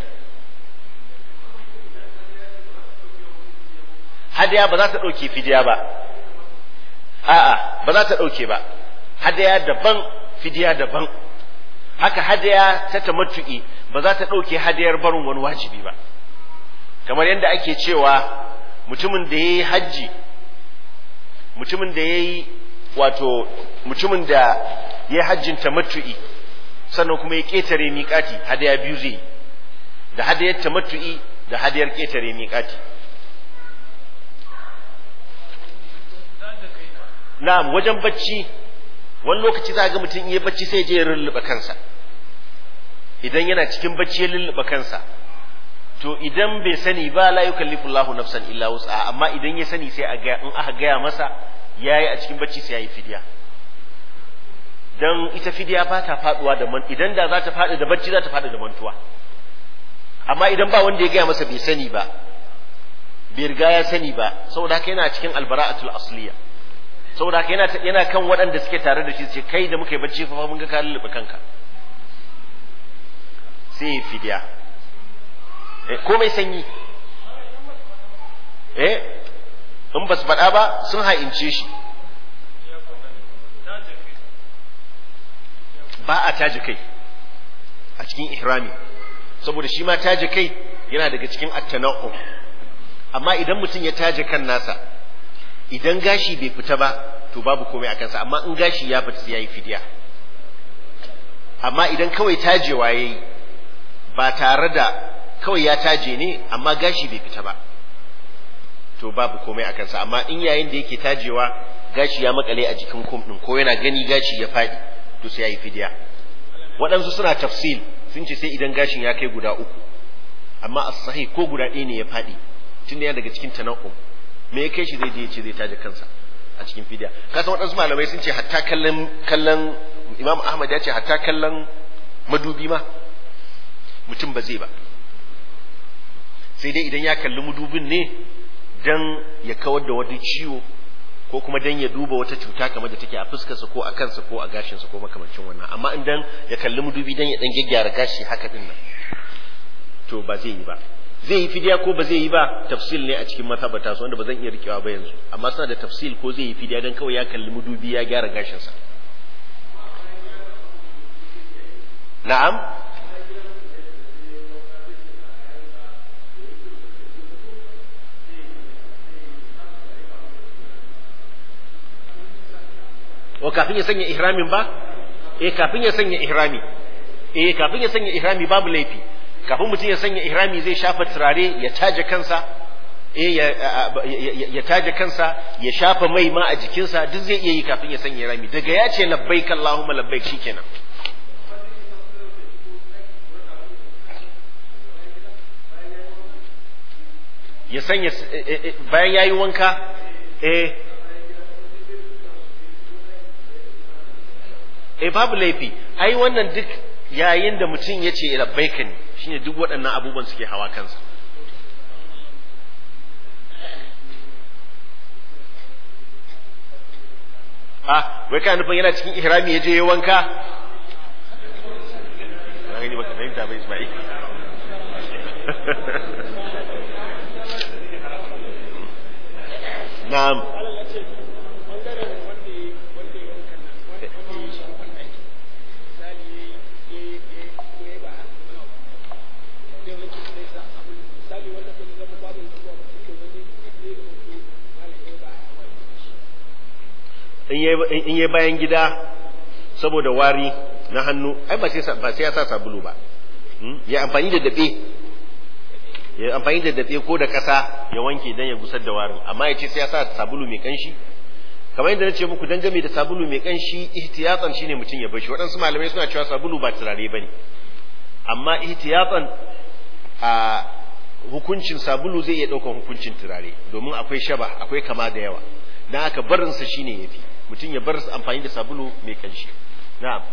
hadiya ba za ta ɗauke fidiya ba a'a ba za ta ɗauke ba hadiya daban fidiya daban haka hadiya ta tamattu'i ba za ta ɗauke hadiyar barin wani wajibi ba kamar yadda ake cewa mutumin da ya yi hajji mutumin da ya yi wato mutumin da ya yi hajjin tamattu'i sannan kuma ya ƙetare miƙati hadaya biyu zai da hadayar tamattu'i da hadayar ƙetare miƙati na'am wajen bacci wani lokaci za ga mutum iya bacci sai je ya lulluɓe kansa idan yana cikin bacci ya lulluɓe kansa to idan bai sani ba la yukallifu Allahu nafsan illa wus'aha amma idan ya sani sai a ga in aka gaya masa yayi a cikin bacci sai yayi fidiya dan ita fidiya ba ta faduwa da man idan da za ta faɗi da bacci za ta faɗi da mantuwa amma idan ba wanda ya gaya masa bai sani ba bai riga ya sani ba saboda haka yana cikin albara'atul asliya saboda haka yana yana kan waɗanda suke tare da shi ce kai da muka yi bacci fa mun ga ka lullube kanka sai ya fidiya komai sanyi eh in ba su faɗa ba sun ha'ince shi ba a taji kai a cikin ihrami saboda shi ma taji kai yana daga cikin attana'u amma idan mutum ya taji kan nasa idan gashi bai fita ba to babu komai a kansa amma in gashi ya fita sai yayi fidiya amma idan kawai tajewa yayi ba tare da kawai ya taje ne amma gashi bai fita ba to babu komai a kansa amma in yayin da yake tajewa gashi ya makale a jikin kum din ko yana gani gashi ya faɗi to sai yayi fidiya waɗansu suna tafsil sun ce sai idan gashin ya kai guda uku amma as sahih ko guda ɗaya ne ya faɗi tunda yana daga cikin tana'um me ya kai shi zai je ya ce zai taje kansa a cikin fidiya kasan waɗansu malamai sun ce hatta kallon kallon imam ahmad ya ce hatta kallon madubi ma mutum ba zai ba sai dai idan ya kalli madubin ne dan ya kawar da wani ciwo ko kuma dan ya duba wata cuta kamar da take a fuskarsa ko a kansa ko a gashinsa ko makamancin wannan amma in dan ya kalli madubi dan ya dan gyaggyara gashi haka din nan to ba zai yi ba zai yi fidiya ko ba zai yi ba tafsil ne a cikin mazhabata su wanda ba zan iya rikewa ba yanzu amma suna da tafsil ko zai yi fidiya dan kawai ya kalli madubi ya gyara gashinsa na'am o kafin ya sanya ihramin ba eh kafin ya sanya ihrami eh kafin ya sanya ihrami babu laifi kafin mutum ya sanya ihrami zai shafa turare ya taje kansa eh ya, ya taje kansa ya shafa mai ma a jikinsa duk zai iya yi kafin ya sanya ihrami daga ya ce labbaik allahumma labbaik shikenan ya sanya bayan yayi wanka eh eh babu laifi ai wannan duk yayin da mutum ya ce labbaika ne shine duk waɗannan abubuwan suke hawa kansa ah wai ka nufin yana cikin ihrami ya je ya wanka na gani baka fahimta ba Ismail na'am in yi bayan gida saboda wari na hannu ai ba sai ya sa sabulu ba ya amfani da daɓe ya amfani da daɓe ko da ƙasa ya wanke don ya gusar da warin amma ya ce sai ya sa sabulu mai kanshi kamar yadda na ce muku dangane da sabulu mai kanshi ihtiyatsan shine mutum ya bashi waɗansu malamai suna cewa sabulu ba turare bane amma ihtiyatsan a hukuncin sabulu zai iya ɗaukan hukuncin turare domin akwai shaba akwai kama da yawa dan haka barinsa shine yafi mutum ya bar amfani da sabulu mai kanshi na'am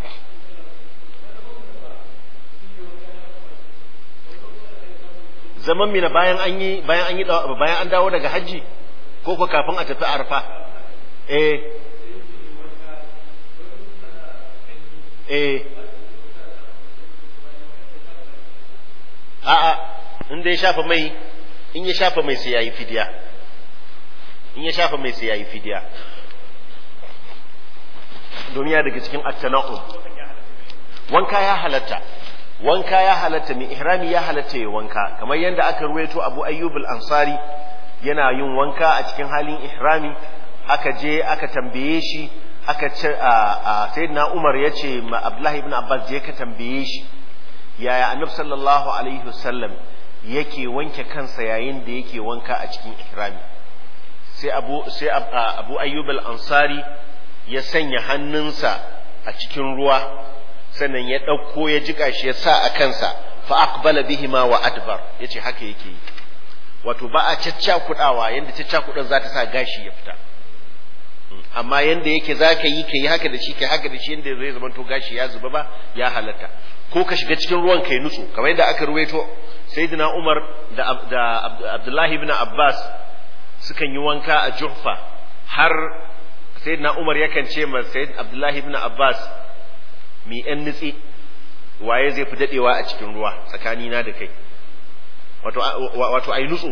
zaman mina bayan an yi bayan an yi bayan an dawo daga hajji ko ko kafin a tafi arfa eh eh a'a in dai shafa mai in ya shafa mai sai yayi fidiya in ya shafa mai sai yayi fidiya domin ya daga cikin at-tana'um wanka ya halatta wanka ya halatta mai ihrami ya halatta ya wanka kamar yadda aka ruwaito Abu Ayyub al-Ansari yana yin wanka a cikin halin ihrami aka je aka tambaye shi aka ce sayyidina Umar ya ce ma Abdullah ibn Abbas je ka tambaye shi yaya Annabi sallallahu alaihi wasallam yake wanke kansa yayin da yake wanka a cikin ihrami sai Abu sai Abu Ayyub al-Ansari ya sanya hannunsa a cikin ruwa sannan ya ɗauko ya jiƙa shi ya sa a kansa fa aqbala bihima wa adbar yace haka yake yi wato ba a caccakudawa yanda caccakudan za ta sa gashi ya fita amma yanda yake za ka yi ka yi haka da shi ka haka da shi yanda zai zama to gashi ya zuba ba ya halatta ko ka shiga cikin ruwan kai nutsu kamar yadda aka ruwaito sayyidina Umar da da Abdullahi ibn Abbas sukan yi wanka a Juhfa har sayyidina Umar yakan ce ma sayyid Abdullahi ibn Abbas mi ‘yan nutse waye zai fi dadewa a cikin ruwa tsakanina da kai wato wato ai nutso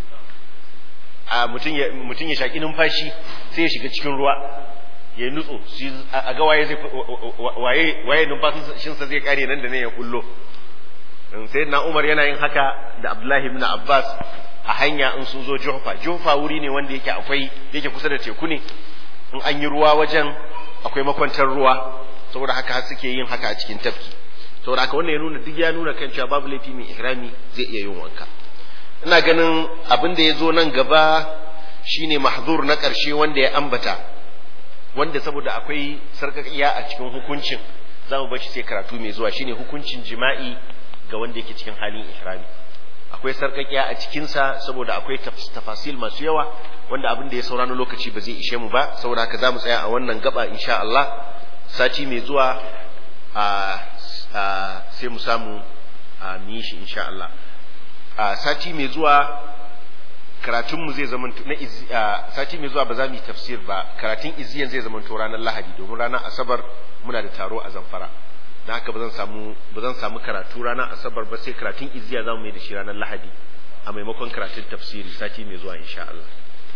a mutum ya mutum ya shaki numfashi sai ya shiga cikin ruwa ya nutso a ga waye zai waye waye numfashin sa zai kare nan da ne ya kullo sai na Umar yana yin haka da Abdullahi ibn Abbas a hanya in sun zo Juhfa Juhfa wuri ne wanda yake akwai yake kusa da teku ne in an yi ruwa wajen akwai makwantar ruwa saboda haka suke yin haka a cikin tafki saboda haka wannan ya nuna duk ya nuna kan cewa babu laifi mai ihrami zai iya yin wanka ina ganin abin da ya zo nan gaba shine mahzur na ƙarshe wanda ya ambata wanda saboda akwai sarƙaƙiya a cikin hukuncin za mu bashi sai karatu mai zuwa shine hukuncin jima'i ga wanda yake cikin halin ihrami akwai sarƙaƙiya a cikinsa saboda akwai tafasil masu yawa wanda abin da ya saura na lokaci ba zai ishe mu ba saboda haka za mu tsaya a wannan gaba insha Allah sati mai zuwa sai mu samu mu yi shi insha Allah sati mai zuwa karatunmu zai zama na sati mai zuwa ba za mu yi tafsir ba karatun iziyan zai zama to ranar lahadi domin ranar asabar muna da taro a zamfara na haka ba zan samu ba zan samu karatu ranar asabar ba sai karatun iziya za mu yi da shi ranar lahadi a maimakon karatun tafsiri sati mai zuwa insha Allah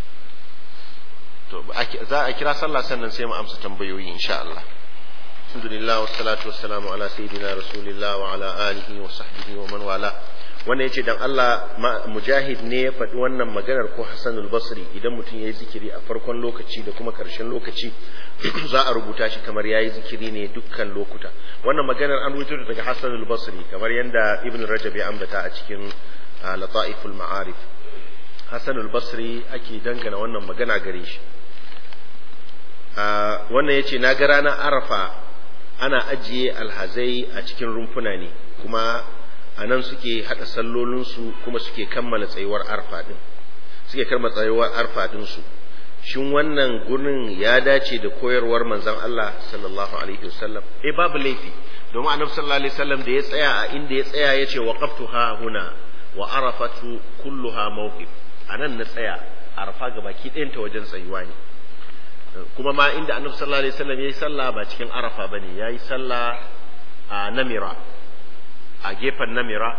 to za a kira sallah sannan sai mu amsa tambayoyi insha Allah alhamdulillah wassalatu wassalamu ala sayyidina rasulillah wa ala alihi wa sahbihi wa man wala wannan yace dan Allah mujahid ne ya faɗi wannan maganar ko Hassanul Basri idan mutum yayi zikiri a farkon lokaci da kuma ƙarshen lokaci za a rubuta shi kamar yayi zikiri ne dukkan lokuta wannan maganar an rubuta daga Hassanul Basri kamar yanda Ibn Rajab ya ambata a cikin Lataiful Ma'arif Hassanul Basri ake dangana wannan magana gare shi wannan yace na ga ranar Arafa ana ajiye alhazai a cikin rumfuna ne kuma a nan suke haɗa sallolinsu kuma suke kammala tsayuwar arfa ɗin suke kammala tsayuwar arfa ɗinsu shin wannan gurin ya dace da koyarwar manzon Allah sallallahu alaihi wasallam eh babu laifi domin annabi sallallahu alaihi wasallam da ya tsaya a inda ya tsaya ya ce waqaftu ha huna wa arafatu kulluha mawqif anan na tsaya arfa ga baki ɗayanta wajen tsayuwa ne kuma ma inda annabi sallallahu alaihi wasallam yayi sallah ba cikin arafa bane yayi sallah a namira a gefen namira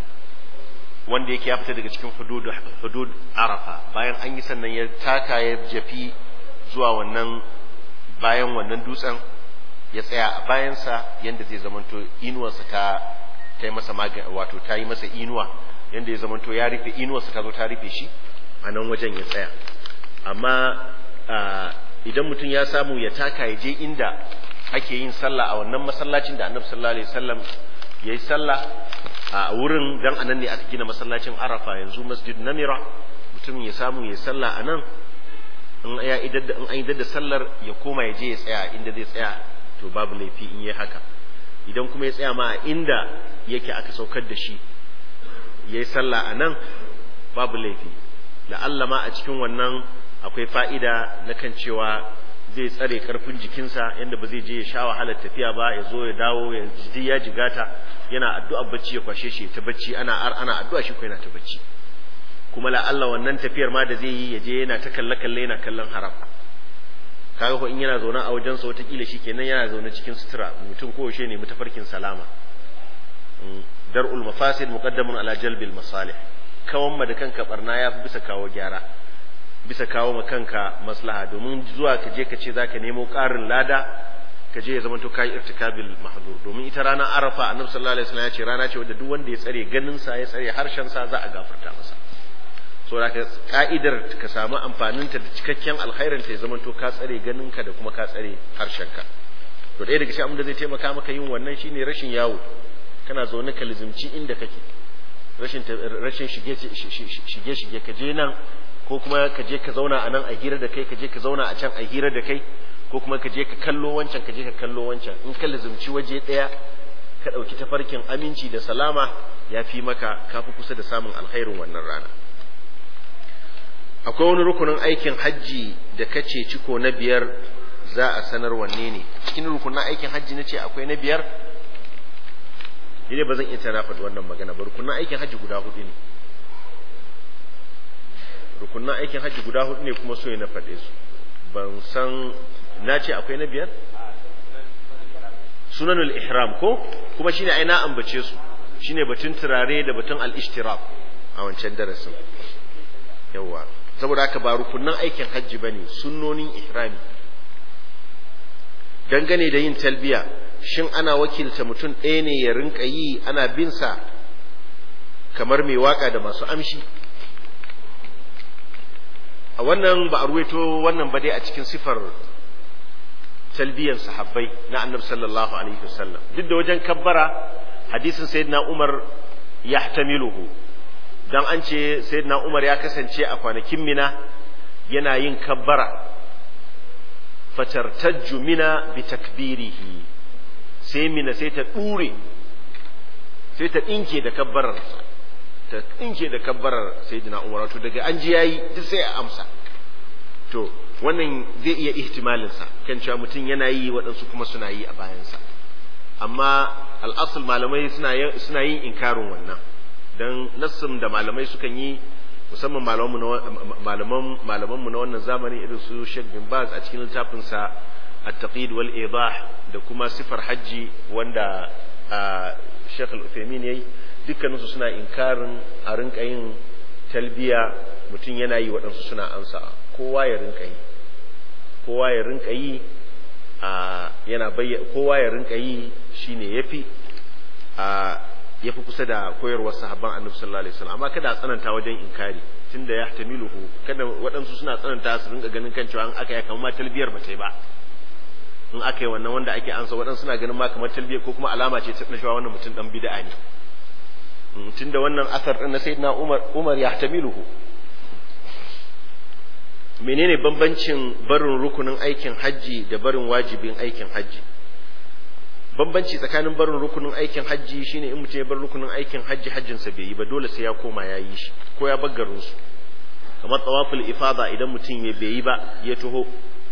wanda yake ya fita daga cikin hudud hudud arafa bayan an yi sannan ya taka ya jafi zuwa wannan bayan wannan dutsen ya tsaya a bayansa yanda zai zamanto inuwarsa ta ta yi masa wato ta yi masa inuwa yanda ya zamanto ya rufe inuwarsa ta zo ta rufe shi a nan wajen ya tsaya amma idan mutum ya samu ya taka ya je inda ake yin sallah a wannan masallacin da annabi sallallahu alaihi wasallam ya yi sallah a wurin dan anan ne aka gina masallacin arafa yanzu masjid namira mutum ya samu ya sallah a nan in ya idar da in an idar da sallar ya koma ya je ya tsaya inda zai tsaya to babu laifi in yi haka idan kuma ya tsaya ma a inda yake aka saukar da shi ya yi sallah a nan babu laifi la'alla ma a cikin wannan akwai fa'ida na kan cewa zai tsare karfin jikinsa yadda ba zai je ya sha wahalar tafiya ba ya zo ya dawo ya ji ya jigata yana addu'a bacci ya kwashe shi ta bacci ana ana addu'a shi ko yana ta bacci kuma la Allah wannan tafiyar ma da zai yi ya je yana ta kalle kalle yana kallon haram kaga ko in yana zaune a wajen sa wataƙila shi kenan yana zaune cikin sutura mutum ko yaushe ne mutafarkin salama dar'ul mafasid muqaddamun ala jalbil masalih kawan ma da kanka barna ya fi bisa kawo gyara bisa kawo ma kanka maslaha domin zuwa ka je ka ce za ka nemo ƙarin lada ka je ya zama to kai irtikabil mahdur domin ita rana arafa annabi sallallahu alaihi wasallam ya ce rana ce wadda duk wanda ya tsare ganin sa ya tsare harshen sa za a gafarta masa so da ka'idar ka samu amfanin ta da cikakken alkhairin ta ya zama to ka tsare ganin ka da kuma ka tsare harshen ka to ɗaya daga cikin abin da zai taimaka maka yin wannan shine rashin yawo kana zaune ka lizimci inda kake rashin rashin shige shige shige ka je nan ko kuma ka je ka zauna a nan a hira da kai ka je ka zauna a can a hira da kai ko kuma ka je ka kallo wancan ka je ka kallo wancan in ka lizumci waje ɗaya ka ɗauki tafarkin aminci da salama ya fi maka ka fi kusa da samun alkhairin wannan rana akwai wani rukunin aikin hajji da kace ciko na biyar za a sanar wanne ne cikin rukunin aikin hajji na ce akwai na biyar ne ba zan iya tana faɗi wannan magana ba rukunin aikin hajji guda hudu ne rukunin aikin hajji guda hudu ne kuma so na faɗe su ban san na ce akwai na biyar sunanul ihram ko kuma shine ai na ambace su shine batun turare da batun al-ishtirab a wancan darasin yawa saboda haka ba rukunnan aikin hajji bane sunnonin ihrami dangane da yin talbiya shin ana wakilta mutum ɗaya ne ya rinka yi ana bin sa kamar mai waka da masu amshi a wannan ba a ruwaito wannan ba dai a cikin sifar talbiyan sahabbai na annabi sallallahu alaihi wasallam duk da wajen kabbara hadisin sayyidina umar yahtamiluhu dan an ce sayyidina umar ya kasance a kwanakin mina yana yin kabbara fatartajju mina bi takbirihi sai mina sai ta dure sai ta dinke da kabbarar ta dinke da kabbarar sayyidina umar to daga an ji yayi duk sai a amsa to wannan zai iya ihtimalinsa kan cewa mutum yana yi waɗansu kuma suna yi a bayansa amma al'asul malamai suna yin inkarin wannan don nassin da malamai sukan yi musamman malamanmu na wannan zamani irin su Sheikh bin Baz a cikin littafinsa at-taqid wal idah da kuma sifar hajji wanda Sheikh al-Uthaymeen yayi dukkaninsu suna inkarin a rinka yin talbiya mutum yana yi waɗansu suna ansa kowa ya rinka yi kowa ya rinka yi a yana bayyana kowa ya rinka yi shine yafi a yafi kusa da koyarwar sahabban annabi sallallahu alaihi wasallam amma kada a tsananta wajen inkari tunda ya tamiluhu kada waɗansu suna tsananta su rinka ganin kan cewa an aka yi kamar ma talbiyar ba ta yi ba in aka yi wannan wanda ake ansa waɗansu suna ganin ma kamar talbiyar ko kuma alama ce ta cewa wannan mutum dan bid'a ne tunda wannan asar din na sayyidina Umar Umar ya tamiluhu menene bambancin barin rukunin aikin hajji da barin wajibin aikin hajji bambanci tsakanin barin rukunin aikin hajji shine in mutum ya bar rukunin aikin hajji hajjinsa bai yi ba dole sai ya koma ya yi shi ko ya bar garin su kamar tawaful ifada idan mutum ya bai yi ba ya taho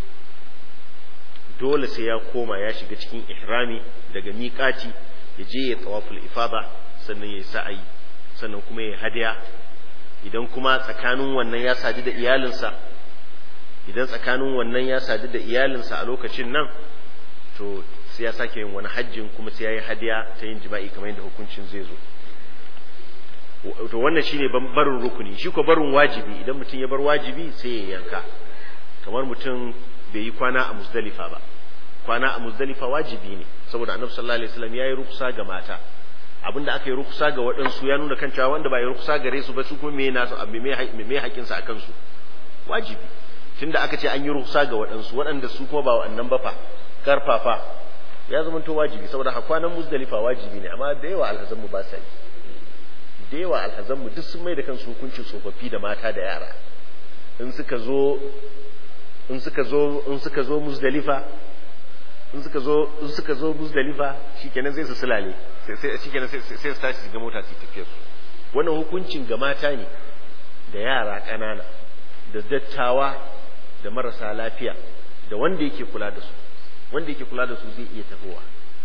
dole sai ya koma ya shiga cikin ihrami daga miƙati ya je ya tawaful ifada sannan ya yi sa'ayi sannan kuma ya hadiya idan kuma tsakanin wannan ya sadu da iyalinsa idan tsakanin wannan ya sadu da iyalinsa a lokacin nan to sai ya sake yin wani hajjin kuma sai ya yi hadiya ta yin jima'i kamar yadda hukuncin zai zo to wannan shine barin rukuni shi ko barin wajibi idan mutum ya bar wajibi sai ya yanka kamar mutum bai yi kwana a muzdalifa ba kwana a muzdalifa wajibi ne saboda annabi sallallahu alaihi wasallam yayi ruksa ga mata abinda aka yi ruksa ga waɗansu ya nuna kan cewa wanda ba ya ruksa gare su ba su kuma me nasu me haƙƙinsa akan su wajibi tunda aka ce an yi ruksa ga waɗansu waɗanda su kuma ba waɗannan ba fa karfafa ya zama to wajibi saboda hakwanan muzdalifa wajibi ne amma da yawa alhazan mu ba sa yi da yawa alhazan mu duk sun mai da kansu hukuncin tsofaffi da mata da yara in suka zo in suka zo in suka zo muzdalifa in suka zo in suka zo muzdalifa shikenan sai su sulale sai sai shikenan sai sai su tashi ga mota su tafiya su wannan hukuncin ga mata ne da yara ƙanana da dattawa da marasa lafiya da wanda yake kula da su wanda yake kula da su zai iya tafowa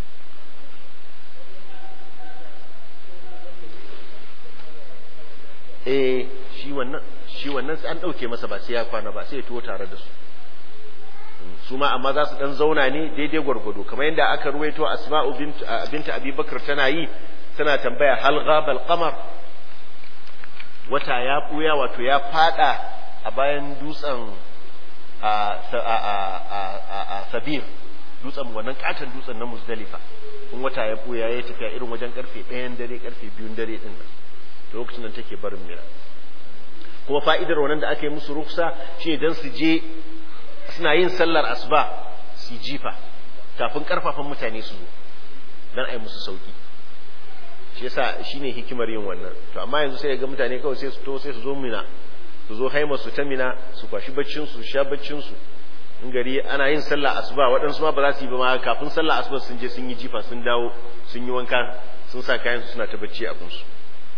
eh shi wannan shi wannan sai an dauke masa ba sai ya kwana ba sai ya tuwo tare da su su ma amma za su dan zauna ne daidai gwargwado kamar yadda aka ruwaito asma'u bint binta abubakar tana yi tana tambaya hal ghabal qamar wata ya buya wato ya fada a bayan dutsen a sabir dutsen wannan katon dutsen na muzdalifa in wata ya buya ya tafiya irin wajen karfe ɗayan dare karfe biyun dare din nan lokacin nan take barin mira kuma fa'idar wannan da aka yi musu ruksa shine dan su je suna yin sallar asuba su jifa kafin karfafan mutane su zo dan a yi musu sauki shi yasa shine hikimar yin wannan to amma yanzu sai ga mutane kawai sai su to sai su zo mina su zo haima su ta mina su kwashi baccin su sha baccin su in gari ana yin sallah asuba waɗansu ma ba za su yi ba ma kafin sallah asuba sun je sun yi jifa sun dawo sun yi wanka sun sa kayan su suna ta bacci abin su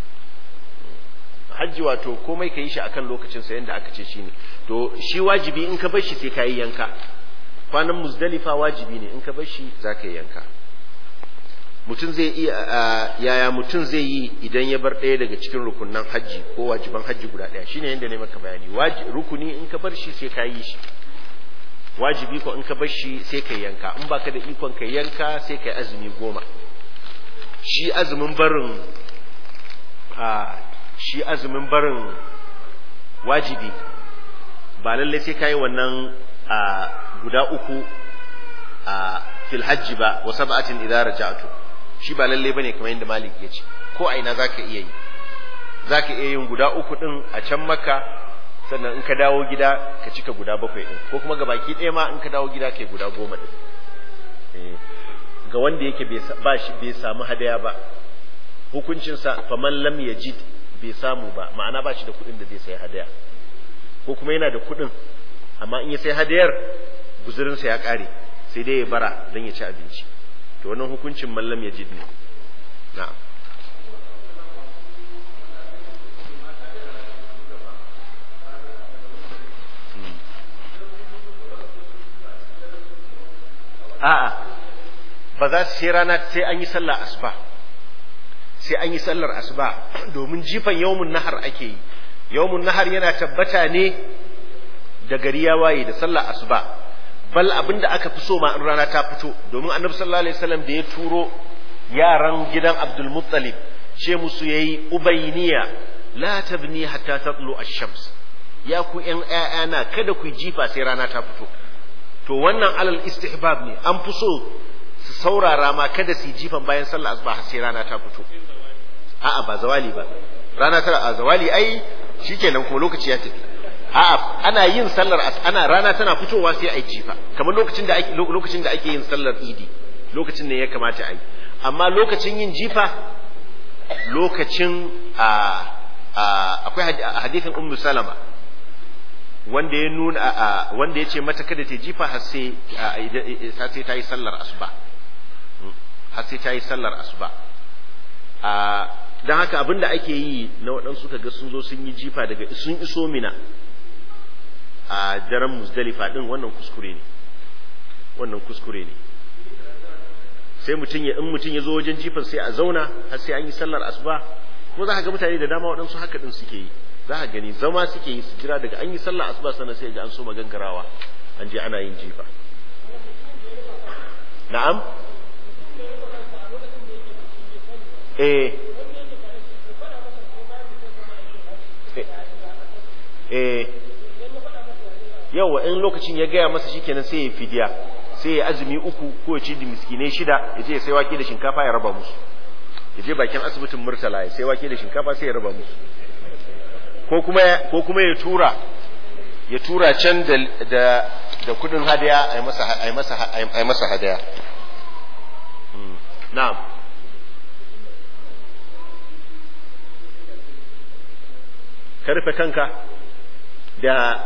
hajji wato komai ka yi shi akan lokacin sa yanda aka ce shi ne to shi wajibi in ka bar shi sai ka yi yanka kwanan muzdalifa wajibi ne in ka bar shi za ka yi yanka mutum zai iya yaya mutum zai yi idan ya bar ɗaya daga cikin rukunan hajji ko wajiban hajji guda ɗaya shine yadda ne maka bayani rukuni in ka bar shi sai ka yi shi wajibi ko in ka bar shi sai kai yanka in baka da ikon kai yanka sai kai azumi goma shi azumin barin a shi azumin barin wajibi ba lalle sai kai wannan a guda uku a fil hajji ba wa sab'atin idza raja'tu shi ba lalle bane kamar yadda malik ya ce ko a ina zaka iya yi zaka iya yin guda uku din a can makka sannan in ka dawo gida ka cika guda bakwai din ko kuma gabaki ɗaya ma in ka dawo gida kai guda goma din ga wanda yake ba shi bai samu hadaya ba hukuncinsa faman lam yajid bai samu ba ma'ana ba shi da kuɗin da zai sai hadaya ko kuma yana da kuɗin amma in ya sai hadayar guzurinsa ya ƙare sai dai ya bara don ya ci abinci to wannan hukuncin mallam yajid ne na'am a'a ba za su sai rana sai an yi sallar asuba sai an yi sallar asuba domin jifan yawmun nahar ake yi yawmun nahar yana tabbata ne da gari ya waye da sallar asuba bal abinda aka fi so ma in rana ta fito domin annabi sallallahu alaihi wasallam da ya turo yaran gidan Abdul Muttalib ce musu yayi ubayniya la tabni hatta tatlu ash-shams ya ku ƴan ƴaƴana kada ku jifa sai rana ta fito to wannan alal istihbab ne an fi so su saurara ma kada su jifan bayan sallar asuba har sai rana ta fito a'a ba zawali ba rana ta a zawali ai shikenan kuma lokaci ya tafi a'a ana yin sallar ana rana tana fitowa sai ai jifa kamar lokacin da ake lokacin da ake yin sallar idi lokacin ne ya kamata a yi amma lokacin yin jifa lokacin a akwai hadithin ummu salama wanda ya nuna wanda ya ce mata kada ta jifa har sai sai ta yi sallar asuba har sai ta yi sallar asuba don haka abin da ake yi na waɗansu kaga sun zo sun yi jifa daga sun iso mina a daren musdalifa ɗin wannan kuskure ne wannan kuskure ne sai mutum ya in mutum ya zo wajen jifan sai a zauna har sai an yi sallar asuba kuma za ka ga mutane da dama waɗansu haka ɗin suke yi za ka gani zama suke yi su jira daga an yi sallar asuba sannan sai ga an so magangarawa an je ana yin jifa na'am eh eh yawa in lokacin ya gaya masa shikenan sai ya fidiya sai ya azumi uku ko ya ci da miskinai shida ya je ya sai wake da shinkafa ya raba musu ya je bakin asibitin murtala ya sai wake da shinkafa sai ya raba musu ko kuma ko kuma ya tura ya tura can da da da kudin hadaya ai masa ai masa ai masa hadaya na'am karfe kanka da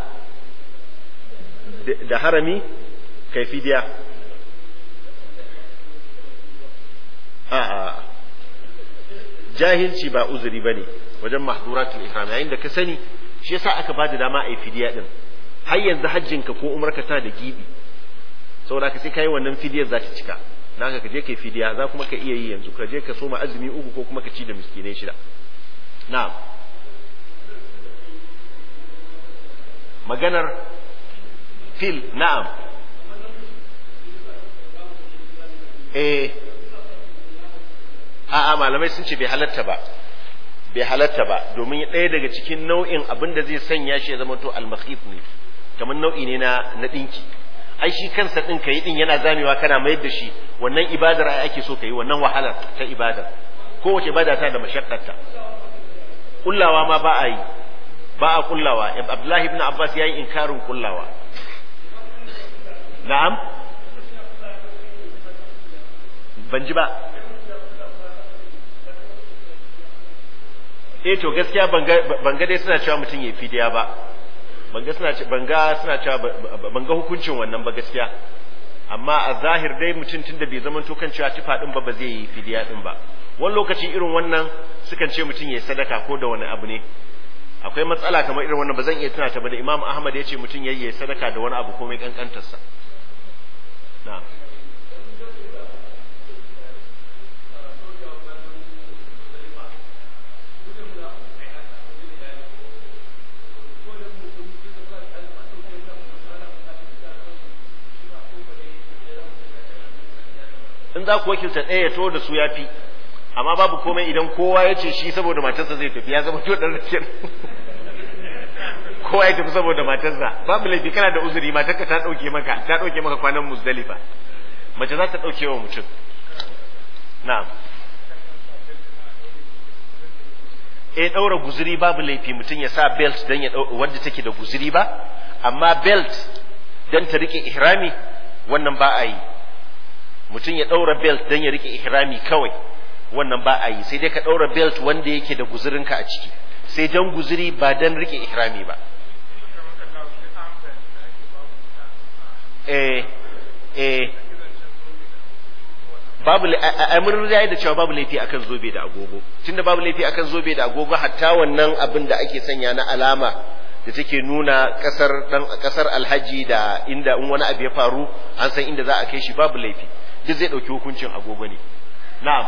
da harami kai fidiya a a jahilci ba uzuri bane wajen mahduratul ihram yayin da ka sani shi yasa aka ba da dama a yi fidiya din har yanzu hajjinka ko umarka tana da gibi saboda ka sai kai wannan fidiyar za ta cika dan haka ka je kai fidiya za kuma ka iya yi yanzu ka je ka soma azumi uku ko kuma ka ci da miskinai shida na'am maganar fil na'am eh a'a malamai sun ce bai halatta ba bai halatta ba domin ɗaya daga cikin nau'in abin da zai sanya shi ya zama to almakhif ne kamar nau'i ne na na dinki ai shi kansa din kai din yana zamewa kana mayar da shi wannan ibadar ai ake so kai wannan wahalar ta ibadar kowace ibada ta da mashakkarta kullawa ma ba a yi ba a kullawa abdullahi ibn abbas ya yi inkarin kullawa na'am ban ji ba eh to gaskiya ban ga dai suna cewa mutum ya fidiya ba ban ga suna ban ga suna cewa ban ga hukuncin wannan ba gaskiya amma a zahir dai mutum tun da bai zama to kan cewa tufa din ba ba zai yi fidiya din ba wani lokaci irin wannan sukan ce mutum ya sadaka ko da wani abu ne akwai matsala kamar irin wannan ba zan iya tuna ta ba da Imam Ahmad ya ce mutum ya yi sadaka da wani abu ko mai kankantarsa na'am in za ku wakilta ɗaya ya to da su ya fi amma babu komai idan kowa ya ce shi saboda matarsa zai tafi ya zama to ɗan rakin kowa ya tafi saboda matarsa babu laifi kana da uzuri matarka ta ɗauke maka ta ɗauke maka kwanan muzdalifa mace za ta ɗauke wa mutum na'am eh ɗaura guzuri babu laifi mutum ya sa belt don ya wanda take da guzuri ba amma belt don ta rike ihrami wannan ba a yi mutum ya ɗaura belt don ya rike ihrami kawai wannan ba a yi sai dai ka ɗaura belt wanda yake da guzurinka a ciki sai don guzuri ba don rike ihrami ba eh eh babu a mun yayi da cewa babu laifi akan zobe da agogo tunda babu laifi akan zobe da agogo hatta wannan abin da ake sanya na alama da take nuna kasar dan kasar alhaji da inda in wani abu ya faru an san inda za a kai shi babu laifi duk zai dauki hukuncin agogo ne na'am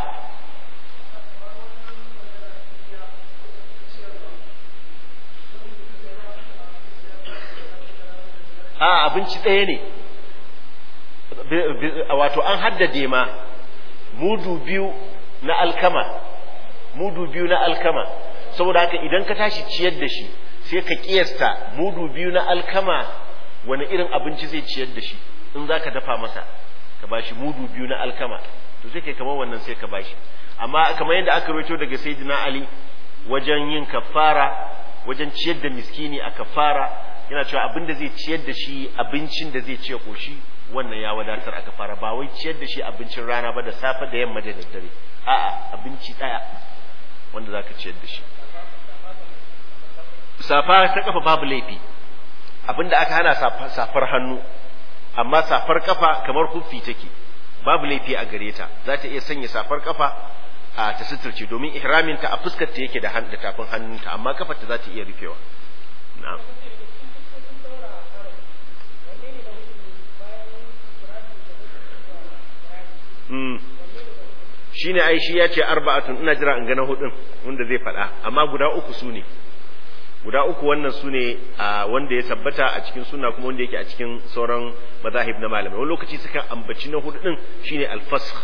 a abinci ɗaya ne wato an haddade ma mudu biyu na alkama mudu biyu na alkama saboda haka idan ka tashi ciyar da shi sai ka kiyasta mudu biyu na alkama wani irin abinci zai ciyar da shi in za ka dafa masa ka bashi mudu biyu na alkama to sai kai kamar wannan sai ka bashi amma kamar yadda aka rawaito daga sayyidina ali wajen yin kafara wajen ciyar da miskini a kafara yana cewa abin da zai ciyar da shi abincin da zai ciye koshi wannan ya wadatar aka fara ba wai ciyar da shi abincin rana ba da safe da yamma da daddare a'a abinci daya wanda zaka ciyar da shi safa ta kafa babu laifi abinda aka hana safar hannu amma safar kafa kamar kuffi take babu laifi a gare ta za ta iya sanya safar kafa a ta suturce domin ihraminta a fuskar ta yake da tafin hannunta amma kafar ta za ta iya rufewa na'am shi ne ai shi ya ce arba'atun ina jira in gana hudun wanda zai faɗa amma guda uku su ne guda uku wannan su ne wanda ya tabbata a cikin suna kuma wanda yake a cikin sauran mazahib na malamai wani lokaci sukan ambaci na hudu din shine alfasq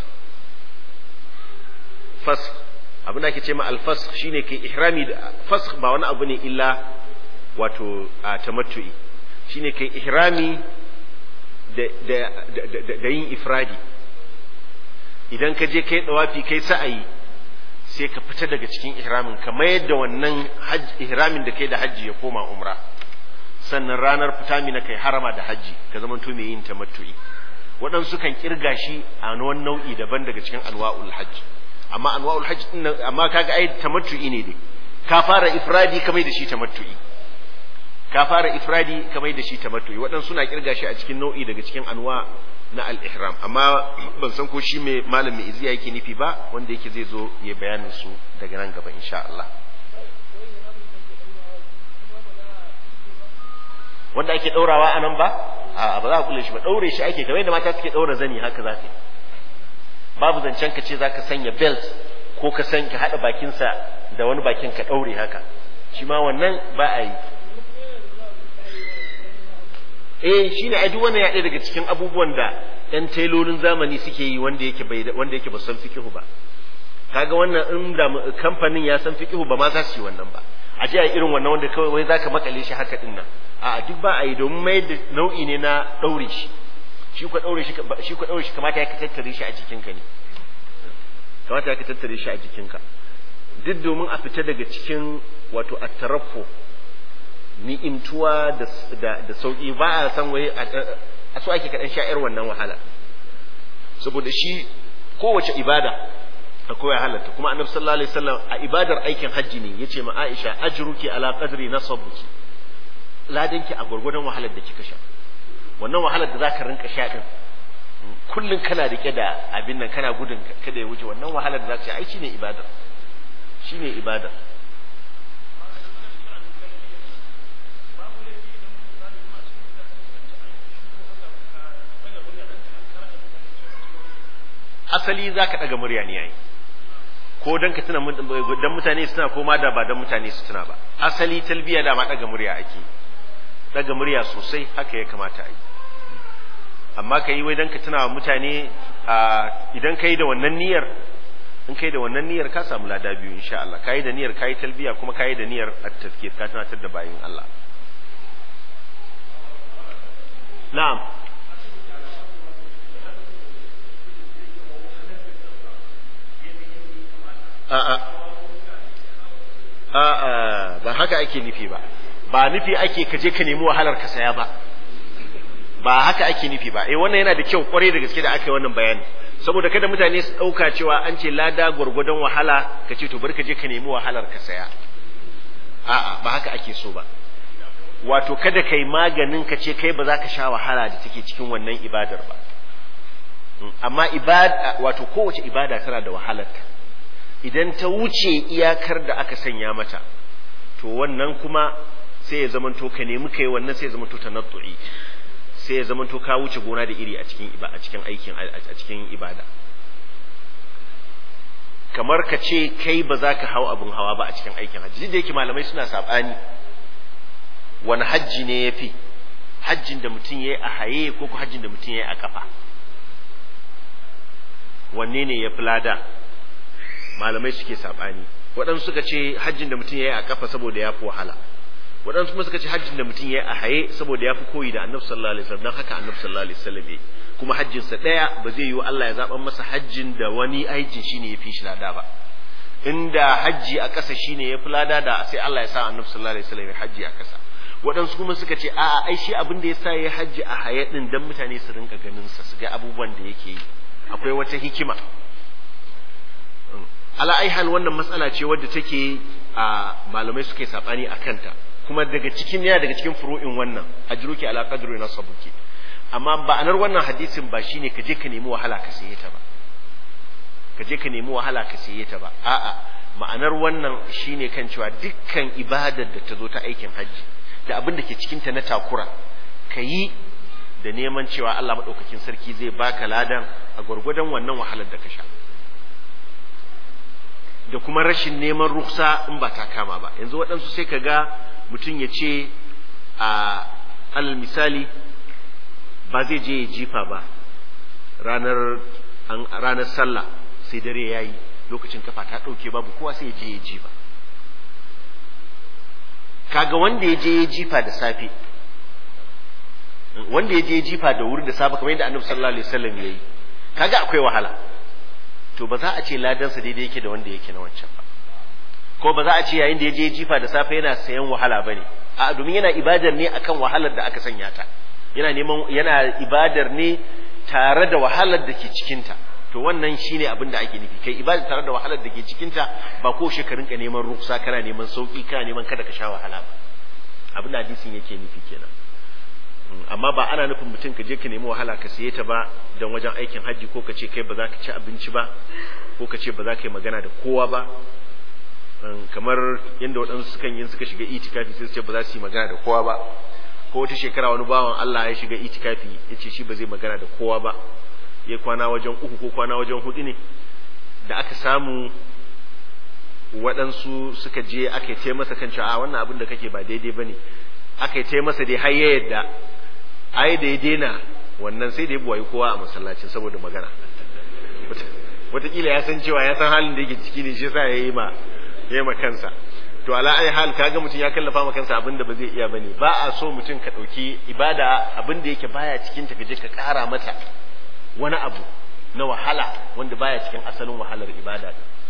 fasq abin da ake ce ma alfasq shine kai ihrami da fasq ba wani abu ne illa wato tamattu'i shine kai ihrami da da yin ifradi idan ka je kai dawafi kai sa'ayi sai ka fita daga cikin ihramin ka mayar da wannan ihramin da kai da hajji ya koma umra sannan ranar fita mina kai harama da hajji ka zama to mai yin tamattu'i waɗansu kan kirga shi a wani nau'i daban daga cikin anwa'ul hajji amma anwa'ul hajji din amma kaga ai tamattu'i ne dai ka fara ifradi ka mai da shi tamattu'i ka fara ifradi ka mai da shi tamattu'i waɗansu na kirga shi a cikin nau'i daga cikin anwa na al-ihram amma ban san ko shi mai malam mai iziya yake nufi ba wanda yake zai zo ya bayanin su daga nan gaba insha Allah wanda ake daurawa a nan ba a ba za a kula shi ba daure shi ake kamar yadda mata suke daura zani haka za ka babu zancen ka ce za ka sanya belt ko ka san ka haɗa bakinsa da wani bakin ka daure haka shi ma wannan ba a yi eh shine ai duk wannan ya daga cikin abubuwan da ɗan tailolin zamani suke yi wanda yake bai wanda yake ba san fikihu ba kaga wannan in da kamfanin ya san fikihu ba ma za su yi wannan ba a je a irin wannan wanda kawai wai zaka makale shi haka din nan a duk ba a yi domin mai da nau'i ne na daure shi shi ko daure shi shi ko daure shi kamata ya ka tattare shi a jikinka ne kamata ya ka tattare shi a jikinka duk domin a fita daga cikin wato at-tarafu ni'imtuwa da da sauki ba a san wai a so ake kaɗan sha'ir wannan wahala saboda shi kowace ibada akwai halatta kuma annabi sallallahu alaihi wasallam a ibadar aikin hajji ne yace ma Aisha ajruki ala qadri nasabuki ladanki a gurgurdan wahalar da kika sha wannan wahalar da zaka rinka sha din kullun kana rike da abin nan kana gudun kada ya wuce wannan wahalar da zaka sha ai shine ibada shine ibada asali za ka ɗaga murya ne yayi ko dan ka tuna dan mutane suna ko ma da ba dan mutane su tuna ba asali talbiya da ma ɗaga murya ake ɗaga murya sosai haka ya kamata a yi amma ka yi wai don ka tuna wa mutane idan ka yi da wannan niyyar in ka yi da wannan niyyar ka samu lada biyu insha Allah ka yi da niyyar ka yi talbiya kuma ka yi da niyyar at-tazkir ka tunatar da bayin Allah na'am a'a a'a ba haka ake nufi ba ba nufi ake ka je ka nemi wahalar ka saya ba ba haka ake nufi ba eh wannan yana da kyau kwarai da gaske da aka yi wannan bayani saboda kada mutane su dauka cewa an ce lada gwargwadon wahala ka ce to bari ka je ka nemi wahalar ka saya a'a ba haka ake so ba wato kada kai maganin ka ce kai ba za ka sha wahala da take cikin wannan ibadar ba amma ibada wato kowace ibada tana da wahalarta idan ta wuce iyakar da aka sanya mata to wannan kuma sai ya zamanto ka nemi kai wannan sai ya zamanto tanattu'i sai ya zamanto ka wuce gona da iri a cikin a cikin aikin a cikin ibada kamar ka ce kai ba za ka hau abin hawa ba a cikin aikin hajji da yake malamai suna sabani wani hajji ne ya fi hajjin da mutum ya yi a haye ko ko hajjin da mutum ya yi a kafa wanne ne ya fi lada malamai suke sabani waɗansu suka ce hajjin da mutum ya yi a kafa saboda ya fi wahala waɗansu kuma suka ce hajjin da mutum ya yi a haye saboda ya fi koyi da annabi sallallahu alaihi wasallam don haka annabi sallallahu alaihi wasallam ya kuma hajjinsa ɗaya ba zai yi Allah ya zaɓa masa hajjin da wani aikin shine ya fi shi lada ba inda hajji a ƙasa shine ya fi lada da sai Allah ya sa annabi sallallahu alaihi wasallam ya hajji a ƙasa waɗansu kuma suka ce a'a ai shi abin da ya sa ya hajji a haye din dan mutane su rinka ganin sa su ga abubuwan da yake yi akwai wata hikima ala ai hal wannan matsala ce wadda take a malamai suke sabani a kanta kuma daga cikin ya daga cikin furu'in wannan ajruki ala qadri nasabuki amma ba'anar wannan hadisin ba shine ka je ka nemi wahala ka saye ta ba ka je ka nemi wahala ka saye ta ba a'a ma'anar wannan shine kan cewa dukkan ibadar da ta zo ta aikin hajji da abin da ke cikin ta na takura ka yi da neman cewa Allah madaukakin sarki zai baka ladan a gwargwadon wannan wahalar da ka sha da kuma rashin neman ruksa in ba ta kama ba yanzu waɗansu sai ka ga mutum ya ce a alal misali ba zai je ya jifa ba ranar ranar sallah sai dare ya yi lokacin kafa ta ɗauke babu kowa sai ya je ya jifa kaga wanda ya je ya jifa da safe wanda ya je ya jifa da wuri da safe kamar yadda annabi sallallahu alaihi wasallam yayi kaga akwai wahala to ba za a ce ladansa daidai yake da wanda yake na wancan ba ko ba za a ce yayin da ya je jifa da safe yana sayan wahala ba ne a domin yana ibadar ne akan wahalar da aka sanya ta yana neman yana ibadar ne tare da wahalar da ke cikinta to wannan shine abin da ake nufi kai ibada tare da wahalar da ke cikinta ba ko shekarun ka neman ruksa kana neman sauki kana neman kada ka sha wahala ba abin da hadisin yake nufi kenan amma ba ana nufin mutum ka je ka nemi wahala ka siye ta ba don wajen aikin hajji ko ka ce kai ba za ka ci abinci ba ko ka ce ba za ka yi magana da kowa ba kamar yadda waɗansu sukan yi suka shiga itikafi sai su ce ba za su yi magana da kowa ba ko wata shekara wani bawan Allah ya shiga itikafi ya ce shi ba zai magana da kowa ba ya kwana wajen uku ko kwana wajen hudu ne da aka samu waɗansu suka je aka yi masa kan cewa a wannan abin da kake ba daidai ba ne aka yi masa dai har ya yadda ai da ya daina wannan sai da ya buwayi kowa a masallacin saboda magana wataƙila ya san cewa ya san halin da yake ciki ne shi sa ya yi ma ya yi ma kansa to ala ai hal kaga mutum ya kallafa ma kansa abin da ba zai iya bane ba a so mutum ka ɗauki ibada abin da yake baya cikin ta kaje ka ƙara mata wani abu na wahala wanda baya cikin asalin wahalar ibada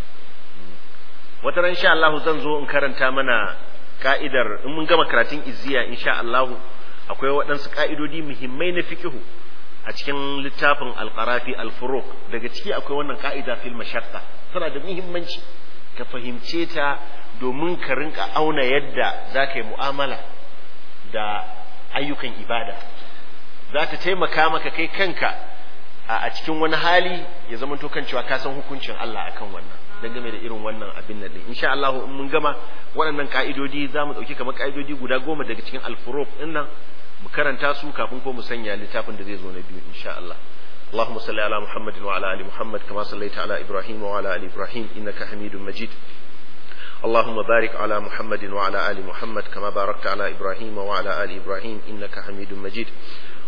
wata ran insha Allah zan zo in karanta mana ka'idar in mun gama karatun izziya insha Allah akwai waɗansu ka'idodi muhimmai na fiqhu a cikin littafin al-qarafi al-furuq daga ciki akwai wannan ka'ida fil mashaqqa tana da muhimmanci ka fahimce ta domin ka rinka auna yadda za ka yi mu'amala da ayyukan ibada za ta taimaka maka kai kanka a cikin wani hali ya zama to kan cewa ka san hukuncin Allah akan wannan dangane da irin wannan abin nan din insha Allah in mun gama waɗannan ka'idodi za mu ɗauki kamar ka'idodi guda goma daga cikin al-furuq din nan mu karanta su kafin ko mu sanya littafin da zai zo na biyu insha Allah اللهم صل على محمد وعلى ال محمد كما صليت على ابراهيم وعلى ال ابراهيم انك حميد مجيد اللهم بارك على محمد وعلى ال محمد كما باركت على ابراهيم وعلى ال ابراهيم انك حميد مجيد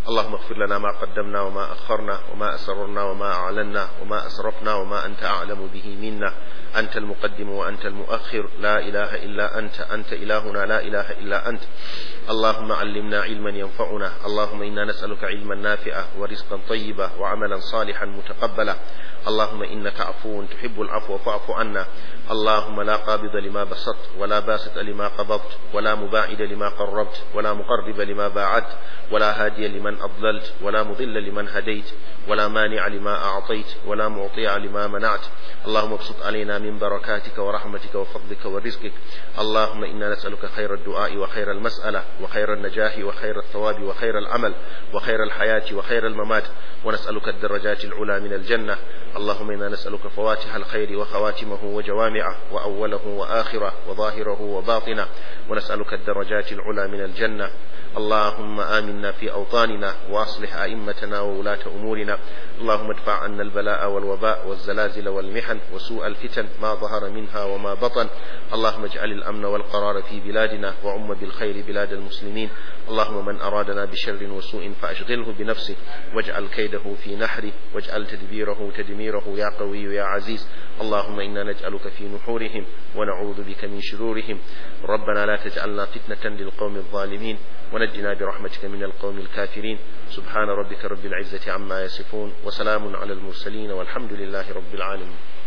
اللهم اغفر لنا ما قدمنا وما أخرنا وما أسررنا وما أعلنا وما أسرفنا وما أنت أعلم به منا أنت المقدم وأنت المؤخر لا إله إلا أنت أنت إلهنا لا إله إلا أنت اللهم علمنا علما ينفعنا اللهم إنا نسألك علما نافعا ورزقا طيبا وعملا صالحا متقبلا اللهم إنك عفو تحب العفو فاعف عنا اللهم لا قابض لما بسطت ولا باسط لما قبضت ولا مباعد لما قربت ولا مقرب لما باعدت ولا هادي لمن أضللت ولا مضل لمن هديت ولا مانع لما أعطيت ولا معطي لما منعت اللهم ابسط علينا من بركاتك ورحمتك وفضلك ورزقك اللهم إنا نسألك خير الدعاء وخير المسألة وخير النجاح وخير الثواب وخير العمل وخير الحياة وخير الممات ونسألك الدرجات العلى من الجنة اللهم إنا نسألك فواتح الخير وخواتمه وجوامعه وأوله وآخره وظاهره وباطنه ونسألك الدرجات العلى من الجنة اللهم آمنا في أوطاننا وأصلح أئمتنا وولاة أمورنا اللهم ادفع عنا البلاء والوباء والزلازل والمحن وسوء الفتن ما ظهر منها وما بطن اللهم اجعل الأمن والقرار في بلادنا وعم بالخير بلاد المسلمين اللهم من أرادنا بشر وسوء فأشغله بنفسه واجعل كيده في نحره واجعل تدبيره تدميره يا قوي يا عزيز اللهم إنا نجعلك في نحورهم ونعوذ بك من شرورهم ربنا لا تجعلنا فتنة للقوم الظالمين ونجنا برحمتك من القوم الكافرين سبحان ربك رب العزة عما يصفون وسلام على المرسلين والحمد لله رب العالمين